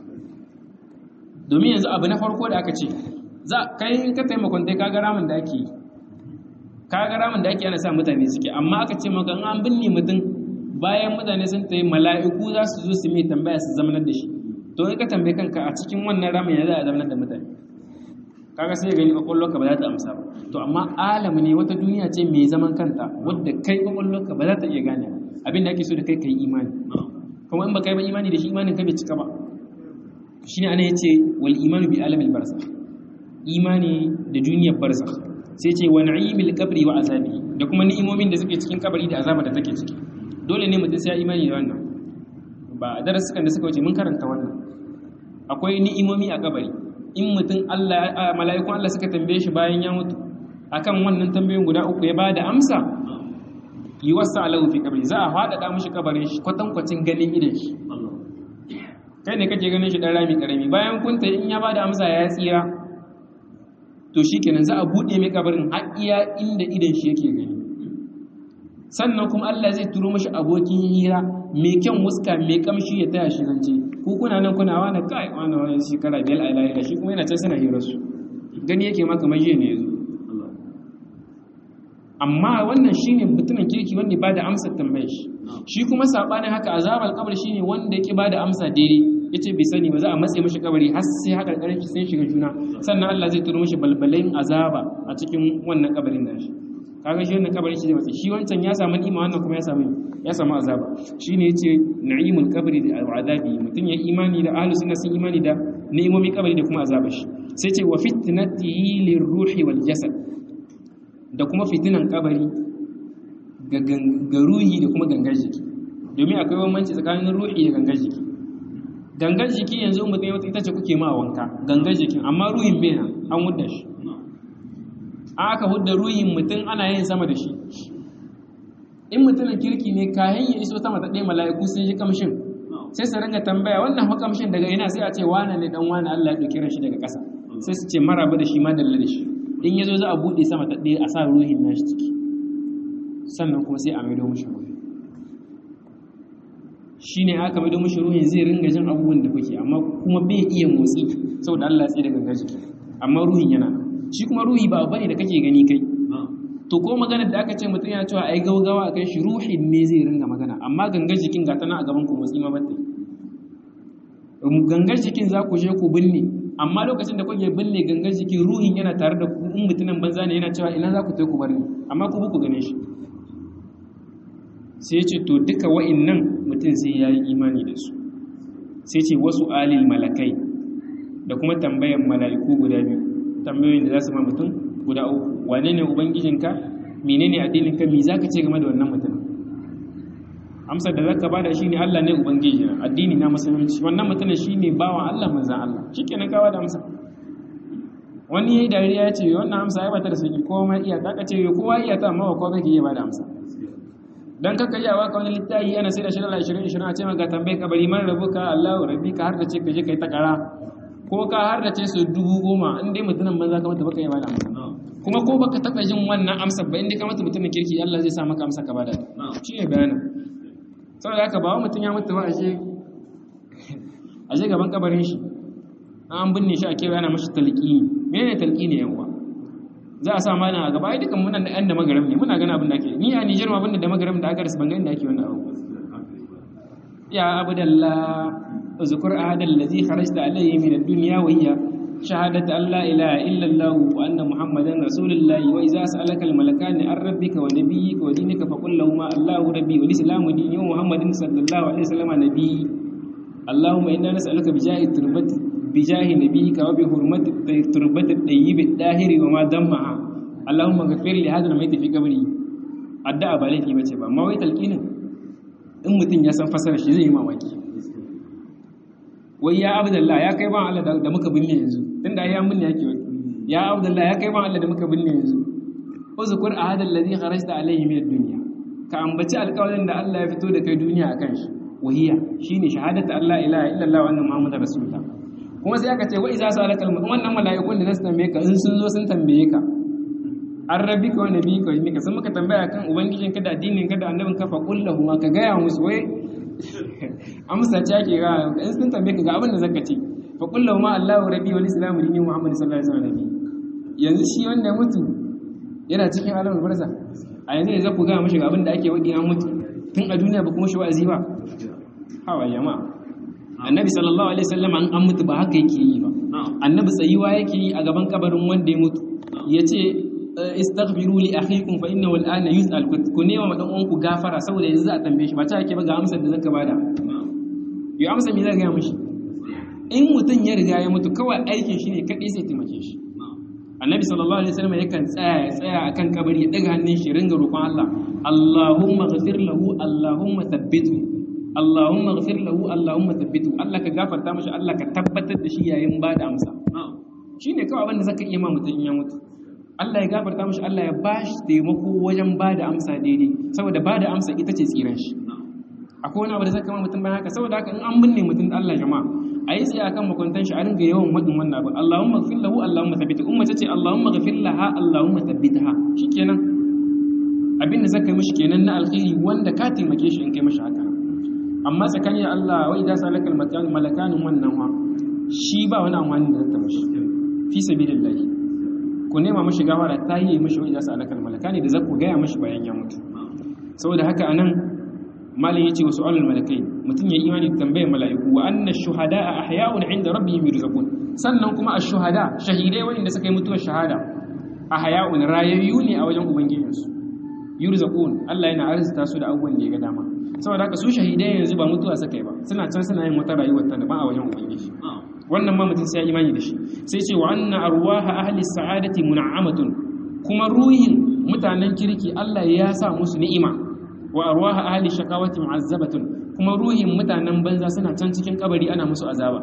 domin yanzu abu na farko da aka ce za kai in ka taimakon dai ka ga ramin da ake yi ka ga ramin da ake ana sa mutane suke amma aka ce maka an binne mutum bayan mutane sun tayi mala'iku za su zo su mai tambaya su zamanar da shi to in ka tambaye kanka a cikin wannan ramin ya za a zamanar da mutane kaga sai gani kwakwalwarka ba za ta amsa ba to amma alamu ne wata duniya ce mai zaman kanta wadda kai kwakwalwarka ba za ta iya gane abin da ake so da kai kai imani kuma in ba kai ba imani da shi imanin ka bai cika ba shine ana yace wal imanu bi alamil barzakh imani da duniyar barzakh sai ce wa na'imil qabri wa azabi da kuma ni'imomin da suke cikin kabari da azaba da take ciki dole ne mutum sai ya imani da wannan ba darasukan da suka wuce mun karanta wannan akwai ni'imomi a kabari in mutum Allah mala'ikun Allah suka tambaye shi bayan ya mutu akan wannan tambayoyin guda uku ya bada amsa yi wasa alahu fi kabari za a faɗaɗa mishi kabarin shi kwatankwacin ganin idan shi kai ne kake ganin shi ɗan rami ƙarami bayan kunta in ya bada amsa ya tsira to shi kenan za a buɗe mai kabarin har iya inda idan shi yake gani sannan kuma Allah zai turo mashi abokin hira mai kyan wuska mai kamshi ya taya shi zance ku kuna nan kuna wani kai wani wani shekara biyar a lahira shi kuma yana can suna hira su gani yake maka maje ne yazo amma wannan shine mutumin kirki wanda ba da amsar tambayar shi shi kuma sabanin haka azabar kabar shine wanda yake ba da amsa daidai yace bai sani ba za a matse mishi kabari har sai haka karin shi sai shiga juna sannan Allah zai turo mishi balbalin azaba a cikin wannan kabarin nashi kaga shi wannan kabarin shi zai matse shi wancan ya samu ni'ima wannan kuma ya samu ya samu azaba shine yace na'imul qabri da azabi mutun ya imani da ahlus sunna sun imani da ni'imomin kabari da kuma azabar shi sai ce wa fitnatihi lirruhi wal jasad da kuma fitinan kabari ga ruhi da kuma gangar jiki domin akwai bambanci tsakanin ruhi da gangar jiki gangar jiki yanzu mutum wata ita ce kuke ma wanka gangar jikin amma ruhin bai an hudda shi an aka hudda ruhin mutum ana yin sama da shi in mutumin kirki ne kayan ya iso sama ta ɗaya mala'iku sun yi kamshin sai su ringa tambaya wannan fa kamshin daga ina sai a ce wane ne dan wane Allah ya ɗauki shi daga ƙasa sai su ce maraba da shi ma dalla da shi in ya zo za a buɗe sama ta ɗaya a sa ruhin nashi ciki sannan kuma sai a maido mushi ruhi shi ne aka maido mushi ruhin zai ringa jin abubuwan da kuke amma kuma bai iya motsi saboda Allah ya tsaye da gangar jiki amma ruhin yana shi kuma ruhi ba abu ne da kake gani kai to ko maganar da aka ce mutum yana cewa ai gaugawa a kai shi ruhin ne zai ringa magana amma gangar jikin ga tana a gaban ku motsi ma batte gangar jikin za ku je ku binne amma lokacin da kuke binne gangar jikin ruhin yana tare da ku in mutumin banza ne yana cewa ina za ku tai ku bar ni amma ku ku gane shi sai ce to duka wa'innan mutum sai ya yi imani da su sai ce wasu alil malakai da kuma tambayan mala'iku guda biyu tambayoyin da za su ma mutum guda uku wane ne ubangijinka menene addininka me zaka ce game da wannan mutum amsar da zaka bada shine Allah ne ubangiji addini na musulunci wannan mutum shine bawan Allah manzon Allah shikenan ka bada amsa wani yayi dariya ya ce wannan amsa ai bata da sauki komai iya ta kace kowa iya ta amma ko kake iya bada amsa dan kaka iya waka wani littafi ana sai da shi Allah 20 20 a ce maka tambaye kabari man rabuka Allahu rabbika har da ce kaje kai ta kara ko ka har da ce su dubu goma in dai mutumin banza ka mata baka yi bada amsa kuma ko baka taba jin wannan amsa ba in dai ka mata mutumin kirki Allah zai sa maka amsa ka bada shi ne bayanin saboda haka ba mutum ya mutu ba ashe ashe gaban kabarin shi an binne shi a kewa yana mashi talqini menene talqini yan uwa za a sa mana a gaba ai dukan muna da yan da magaram ne muna gana abin da ake ni a Niger ma abin da magaram da aka rasu ban ga inda ake wannan abu ya abdallah اذكر عهد الذي خرجت عليه من الدنيا وهي شهادة أن لا إله إلا الله وأن محمدا رسول الله وإذا سألك الملكان عن ربك ونبيك ودينك فقل لهما الله ربي والإسلام ديني ومحمد صلى الله عليه وسلم نبي اللهم إنا نسألك بجاه التربة بجاه نبيك وبحرمة التربة الطيب الطاهر وما دمها اللهم اغفر لهذا الميت في قبري addu'a ba laifi bace ba amma wai talqinin in mutun ya san fasara shi zai yi mamaki wai ya abdullah ya kai ban Allah da muka binne yanzu tunda ya binne yake wai ya abdullah ya kai ban Allah da muka binne yanzu uzkur ahadal ladhi kharajta alayhi min ad-dunya ka ambaci alƙawarin da Allah ya fito da kai duniya akan shi wahiya shine shahadatu Allah ilaha illallah wa anna muhammadar rasulullah kuma sai aka ce wa iza salakal wannan mala'ikun da zasu tambaye ka in sun zo sun tambaye ka an rabi ka wani biyu kawai mika sun maka tambaya kan ubangijin ka da addinin ka da annabin ka fa kullahu ma ka gaya musu wai amsa ce ake ga in sun tambaye ka ga abin da zaka ce fa kullahu ma Allahu rabbi wal islamu dini Muhammad sallallahu alaihi wasallam yanzu shi wanda ya mutu yana cikin alamul barza a yanzu ne za ku gaya mashi ga abin da ake wadi an mutu tun a duniya ba kuma shi wa'azi ba hawa jama'a annabi sallallahu alaihi wasallam an an mutu ba haka yake yi ba annabi tsayuwa yake yi a gaban kabarin wanda ya mutu yace istaghfiru li akhikum fa innahu al'ana yus'al ku nema ma dan uwanku gafara saboda yanzu za a tambaye shi ba ta yake ba ga amsar da zaka bada yo amsa me zaka ga mishi in mutun ya riga ya mutu kawai aikin shi ne kadai sai taimake shi annabi sallallahu alaihi wasallam yakan tsaya ya tsaya akan kabari ya daga hannun shi ringa roƙon Allah Allahumma ghfir lahu Allahumma thabbithu Allahumma ghfir lahu Allahumma thabbithu Allah ka gafarta mishi Allah ka tabbatar da shi yayin bada amsa shine kawai abin da zaka iya ma mutun ya mutu Allah ya gafarta mishi Allah ya bashi taimako wajen bada amsa daidai saboda bada amsa ita ce tsiran shi akwai wani abu da zaka ma mutum bayan haka saboda haka in an binne mutum da Allah jama'a a yi tsaye akan makwantan shi a ringa yawan wadin wannan abu Allahumma ghfir lahu Allahumma thabbithu umma tace Allahumma ghfir laha Allahumma thabbitha shikenan abin da zaka yi mishi kenan na alkhairi wanda ka taimake shi in kai mishi haka amma tsakanin Allah wa idza salaka al malakanin wannan wa shi ba wani amfani da zata mishi fi sabilillah ku nema mishi gafara ta yi mishi wa idza salaka al malakani da zaku ga ya mishi bayan ya mutu saboda haka anan malin yace wasu alul malakai mutum ya imani da tambayar mala'iku wa anna shuhada'a ahya'un 'inda rabbihim yurzaqun sannan kuma ash-shuhada shahidai wanda suka yi mutuwar shahada ahya'un rayayyu ne a wajen ubangijinsu yurzaqun Allah yana arzuta su da abubuwan da ya ga dama saboda haka su shahidai yanzu ba mutuwa suka yi ba suna can suna yin wata rayuwar ta daban a wajen ubangiji wannan ma mutum sai ya imani da shi sai ce wa anna arwaha ahli sa'adati mun'amatun kuma ruhin mutanen kirki Allah ya sa musu ni'ima wa arwaha ahli shaqawati mu'azzabatun kuma ruhin mutanen banza suna can cikin kabari ana musu azaba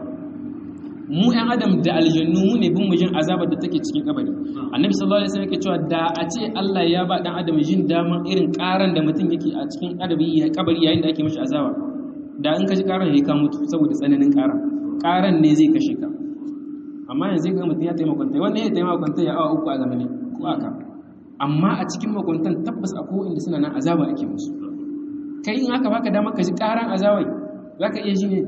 mu ɗan adam da aljannu mu ne bin mujin azabar da take cikin kabari annabi sallallahu alaihi wasallam yake cewa da a ce Allah ya ba dan adam jin daman irin karan da mutum yake a cikin kabari ya kabari yayin da ake mishi azaba da in ka ji karan ya ka mutu saboda tsananin karan karan ne zai kashe ka amma yanzu ga mutum ya taimaka kwanta wanda ya taimaka kwanta ya awa uku a zamani ko aka amma a cikin makwantan tabbas akwai inda suna nan azaba ake musu kai in aka baka dama ka ji karan azawai za ka iya ji ne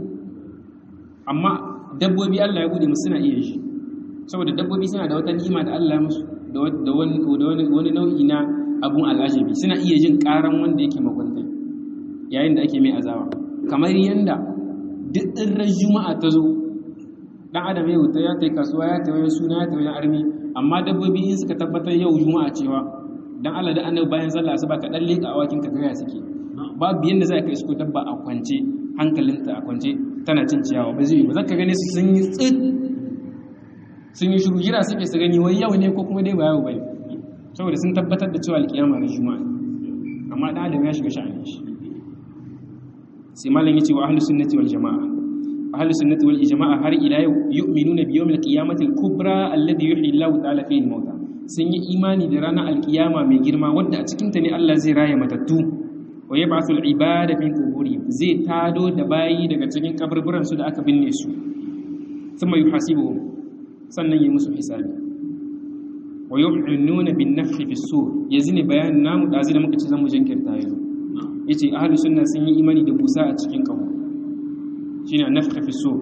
amma dabbobi Allah ya bude musu suna iya ji saboda dabbobi suna da wata ni'ima da Allah musu da wani nau'i na abun al'ajabi suna iya jin karan wanda yake makwantai yayin da ake mai azaba kamar yanda duk ɗin juma'a ta zo ɗan adam ya wuta ya ta kasuwa ya ta wajen suna ya ta wajen armi amma dabbobi in suka tabbatar yau juma'a cewa dan Allah da annabi bayan sallah asuba ka dan leka awakin ka gaya suke babu yanda za ka isko dabba a kwance hankalinta a kwance tana cin ciyawa ba zai yi ba zaka gane su sun yi tsit sun yi shiru jira suke su gani wai yau ne ko kuma dai ba yau bane saboda sun tabbatar da cewa alkiyama na juma'a amma dan adam ya shiga sha'anin shi sai malam yace wa ahlus sunnati wal jamaa ahlus sunnati wal jamaa har ila yau yu'minuna bi yawmil qiyamati al kubra alladhi yuhyi Allahu ta'ala fihi al mauta sun yi imani da ranar alkiyama mai girma wadda a cikin ta ne Allah zai raya matattu wa yab'athu al ibada min quburihim zai tado da bayi daga cikin kaburburan su da aka binne su thumma yuhasibuhum sannan yi musu hisabi wa yu'minuna bin nafhi fi sur yazini bayanin namu dazi da muka ci zamu jinkirta yanzu yace ahlus sunna sun yi imani da busa a cikin kabu shine nafhi fi sur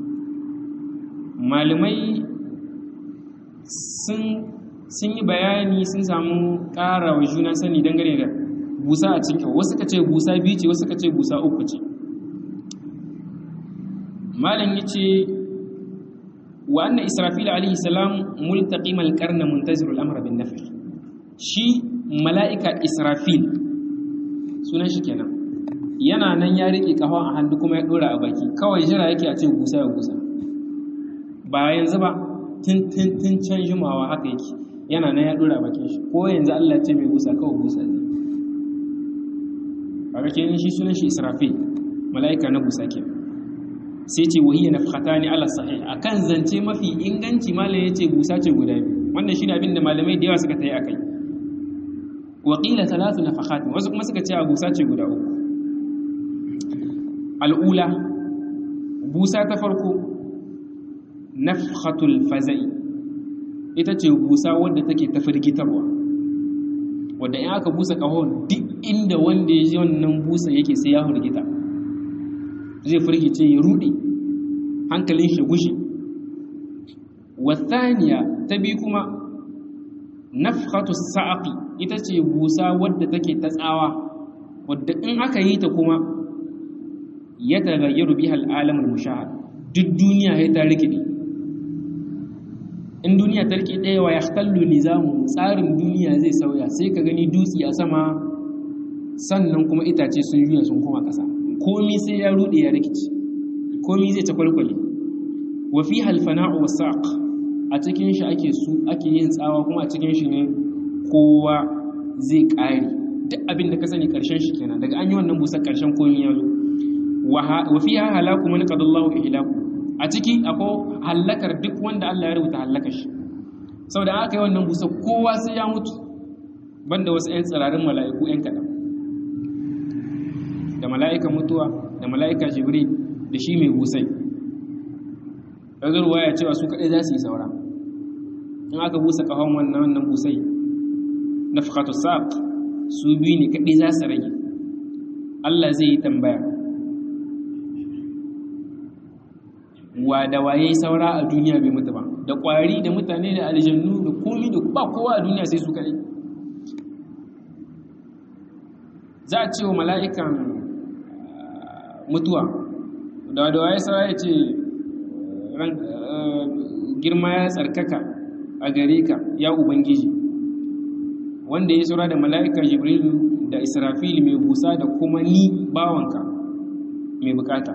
malamai sun sun yi bayani sun samu ƙara wa juna sani dangane da busa a cikin wasu ka ce busa biyu ce wasu ka ce busa uku ce malam yace وأن إسرافيل عليه السلام ملتقم القرن منتظر الأمر بالنفخ شي ملائكة إسرافيل sunan shi kenan yana nan ya rike kahon a hannu kuma ya dora a baki kawai jira yake a ce gusa ya gusa ba yanzu ba tun tun tun can jimawa haka yake yana nan ya dora a bakin shi ko yanzu Allah ce mai gusa kawai gusa ne kaga kenan shi sunan shi Israfil mala'ika na gusa kenan sai ce wahiyya nafkhatani ala sahih akan zance mafi inganci malam yace busa ce guda biyu wannan shine abin da malamai da yawa suka tayi akai wa qila thalathu nafakhat wasu kuma suka ce a busa ce guda uku al'ula busa ta farko nafkhatul fazai ita ce busa wadda take ta firgitarwa wadda in aka busa kahon duk inda wanda ya ji wannan busa yake sai ya firgita zai firgice ya rude hankalin shi gushi wathaniya ta bi kuma nafkhatu sa'aqi ita ce busa wadda take ta tsawa wadda in aka yi ta kuma ya tagayyaru biha al'alam al-mushahad duk duniya ya ta rikide in duniya ta rike ɗaya wa yahtallu nizamu tsarin duniya zai sauya sai ka gani dutse a sama sannan kuma itace sun juya sun koma ƙasa komi sai ya rude ya rikici komi zai ta kwalkwale wa fi halfana'u wasaq a cikin shi ake su ake yin tsawa kuma a cikin shi ne kowa zai ƙare duk abin da ka sani ƙarshen shi kenan daga an yi wannan busar ƙarshen komi ya zo wa fi ha halaku man qadallahu ihlaku a ciki akwai halakar duk wanda Allah ya rubuta halakar shi saboda aka yi wannan busar kowa sai ya mutu banda wasu 'yan tsirarin mala'iku 'yan kaɗan da mala'ikan mutuwa da mala'ika jibril da shi mai busai ɗazurwa ya cewa su kaɗai za su yi saura in aka busa ƙahon wannan wannan busai na fakatu saq su biyu ne kaɗai za su rage allah zai yi tambaya wa da waye saura a duniya bai mutu ba da ƙwari da mutane da aljannu da komi da ba kowa a duniya sai su kaɗai za a ce wa mala'ikan mutuwa da da waye saura ya ce girma ya tsarkaka a gare ka ya ubangiji wanda ya saura da mala'ika jibrilu da israfil mai busa da kuma ni bawanka mai bukata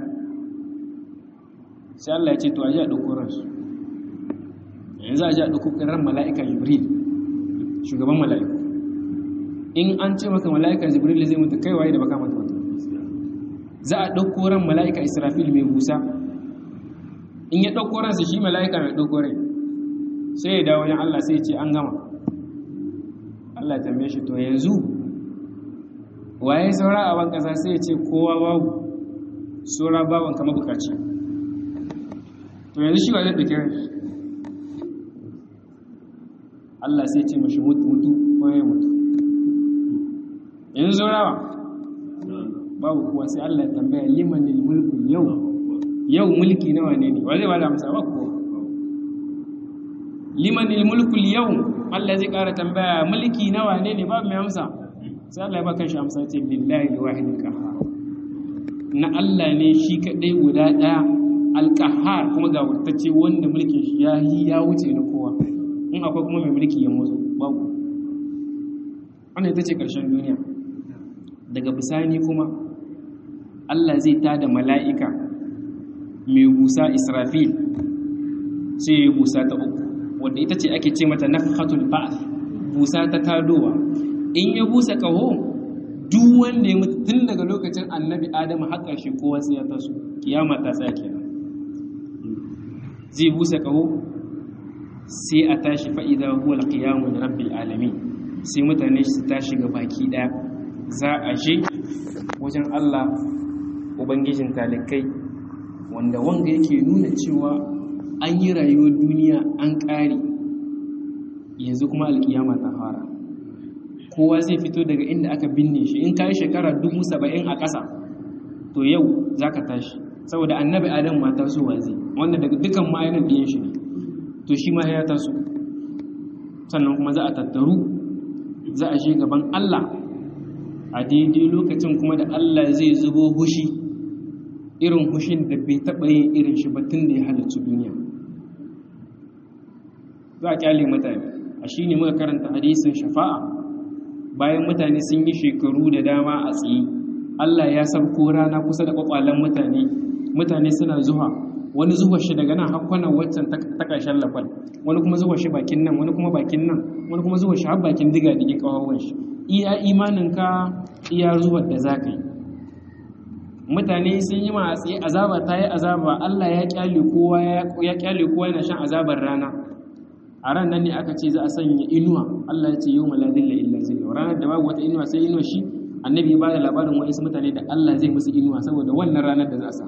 sai Allah ya ce to a ji a ɗauko ransu yanzu a ji a ɗauko ran mala'ika jibril shugaban mala'iku in an ce maka mala'ika jibril zai mutu kai waye da baka mata mutu za a ɗauko ran mala'ika israfil mai busa in ya ɗauko ransa shi mala'ika mai ɗauko rai sai ya dawo wajen Allah sai ya ce an gama Allah ya tambaye shi to yanzu waye saura a ban kasa sai ya ce kowa babu saura baban kama bukaci to yanzu shi wa zai ɗauki rai Allah sai ya ce mashi mutu mutu ko ya mutu yanzu saurawa babu kuwa sai Allah ya tambaya liman mulku yau yau mulki nawa ne ne wa zai bada amsa ba kuwa liman mulku yau Allah zai ƙara tambaya mulki nawa ne ne babu mai amsa sai Allah ya ba kanshi amsa ce lillahi wahidil qahhar na Allah ne shi kadai guda daya alqahhar kuma ga wurtacce wanda mulkin shi ya yi ya wuce na kowa in akwai kuma mai mulki ya motsa babu wannan ita ce ƙarshen duniya daga bisani kuma Allah zai tada mala'ika mai busa Israfil sai ya busa ta uku wadda ita ce ake ce mata nafhatul ba'th busa ta tadowa in ya busa kaho duk wanda ya mutu tun daga lokacin annabi adamu har ƙarshe kowa sai ya taso kiyama ta tsaya kenan zai busa kaho sai a tashi fa'ida huwa alqiyamu li rabbil alamin sai mutane su tashi ga baki daya za a je wajen Allah ubangijin talikai wanda wanga yake nuna cewa an yi rayuwar duniya an ƙare yanzu kuma alkiyama ta fara kowa zai fito daga inda aka binne shi in kayi shekara dubu saba'in a ƙasa to yau za ka tashi saboda annabi adam ma tasowa zai wanda daga dukan ma'ayanin ɗiyan shi ne to shi ma ya taso sannan kuma za a tattaru za a je gaban Allah a daidai lokacin kuma da Allah zai zubo hushi irin hushin da bai taɓa yin irin shi ba tun da ya halarci duniya za a kyale mutane a shi ne muka karanta hadisin shafa'a bayan mutane sun yi shekaru da dama a tsaye Allah ya sabko rana kusa da kwakwalen mutane mutane suna zuwa wani zuwa shi daga nan hakwanan waccan ta ƙarshen lafal wani kuma zuwa shi bakin nan wani kuma bakin nan wani kuma zuwa shi har bakin diga digin ƙawawan shi iya imaninka iya zuwa da za ka yi mutane sun yi ma tsaye azaba ta yi azaba Allah ya kyale kowa ya kyale kowa yana shan azabar rana a ran nan ne aka ce za a sanya inuwa Allah ya ce yau maladilla illa zilla ranar da babu wata inuwa sai inuwa shi annabi ya bada labarin wa'insu mutane da Allah zai musu inuwa saboda wannan ranar da za a sa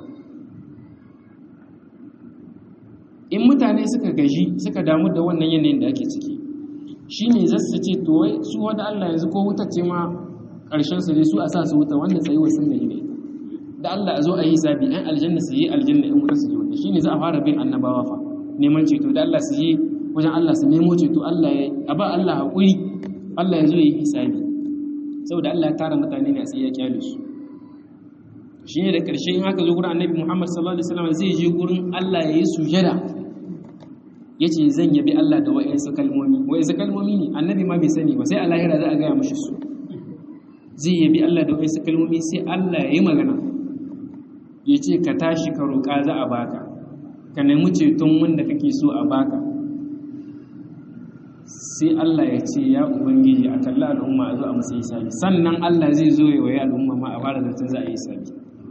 in mutane suka gaji suka damu da wannan yanayin da ake ciki shine zasu ce to wai su wanda Allah yanzu ko wuta ce ma karshen su ne su a sa su wuta wanda sai wa sunna ne da Allah a zo a yi zabi ɗan aljanna su yi aljanna in wuta su yi wuta shine za a fara bin annabawa fa neman ceto da Allah su yi wajen Allah su nemo ceto Allah ya a ba Allah haƙuri Allah ya zo ya yi hisabi saboda Allah ya tara mutane ne a tsaye ya kyale su shi ne da ƙarshe in aka zo gurin annabi Muhammad sallallahu alaihi wasallam zai je gurin Allah ya yi sujada ya ce zan yabi Allah da wa'insu kalmomi wa'insu kalmomi ne annabi ma bai sani ba sai a lahira za a gaya mashi su zai yabi Allah da wa'insu kalmomi sai Allah ya yi magana ya ce ka tashi ka roƙa za a baka ka nemi ceton wanda kake so a baka sai Allah ya ce ya ubangiji a kalla al'umma a zo a musu hisabi sannan Allah zai zo ya waye al'umma ma a fara zancen za a yi hisabi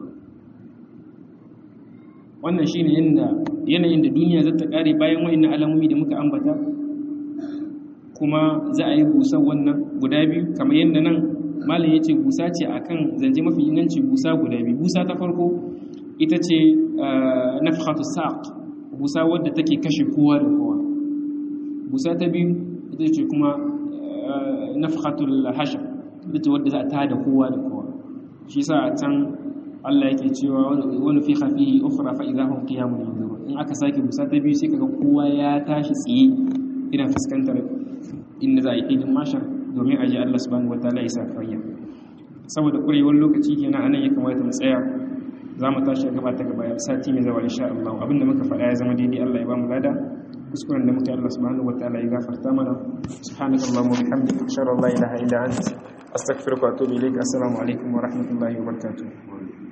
wannan shine yanda yanayin da duniya za ta kare bayan wa'annan alamomi da muka ambata kuma za a yi busar wannan guda biyu kamar yadda nan malam ya ce busa ce akan zance mafi inganci busa guda biyu busa ta farko ita ce nafhatu saq busa wadda take kashe kowa da kowa busa ta biyu ita ce kuma nafhatul hashr ita ce wadda za a tada kowa da kowa shi sa a can Allah yake cewa wani fi hafihi ukhra fa idza hum qiyamun yanzurun in aka sake busa ta biyu sai kaga kowa ya tashi tsaye ina fuskantar inda za a yi idin mashar domin aje Allah subhanahu wataala ya sa kariya saboda kurewar lokaci kenan anan ya kamata mu tsaya za mu tashi gaba ta gaba sati mai zawa insha Allah abinda muka faɗa ya zama daidai Allah ya ba mu lada kuskuren da muka yi Allah subhanahu wataala ya gafarta mana subhanakallahumma wa bihamdika ashhadu an la ilaha illa anta astaghfiruka wa atubu ilaik assalamu alaikum wa rahmatullahi wa barakatuh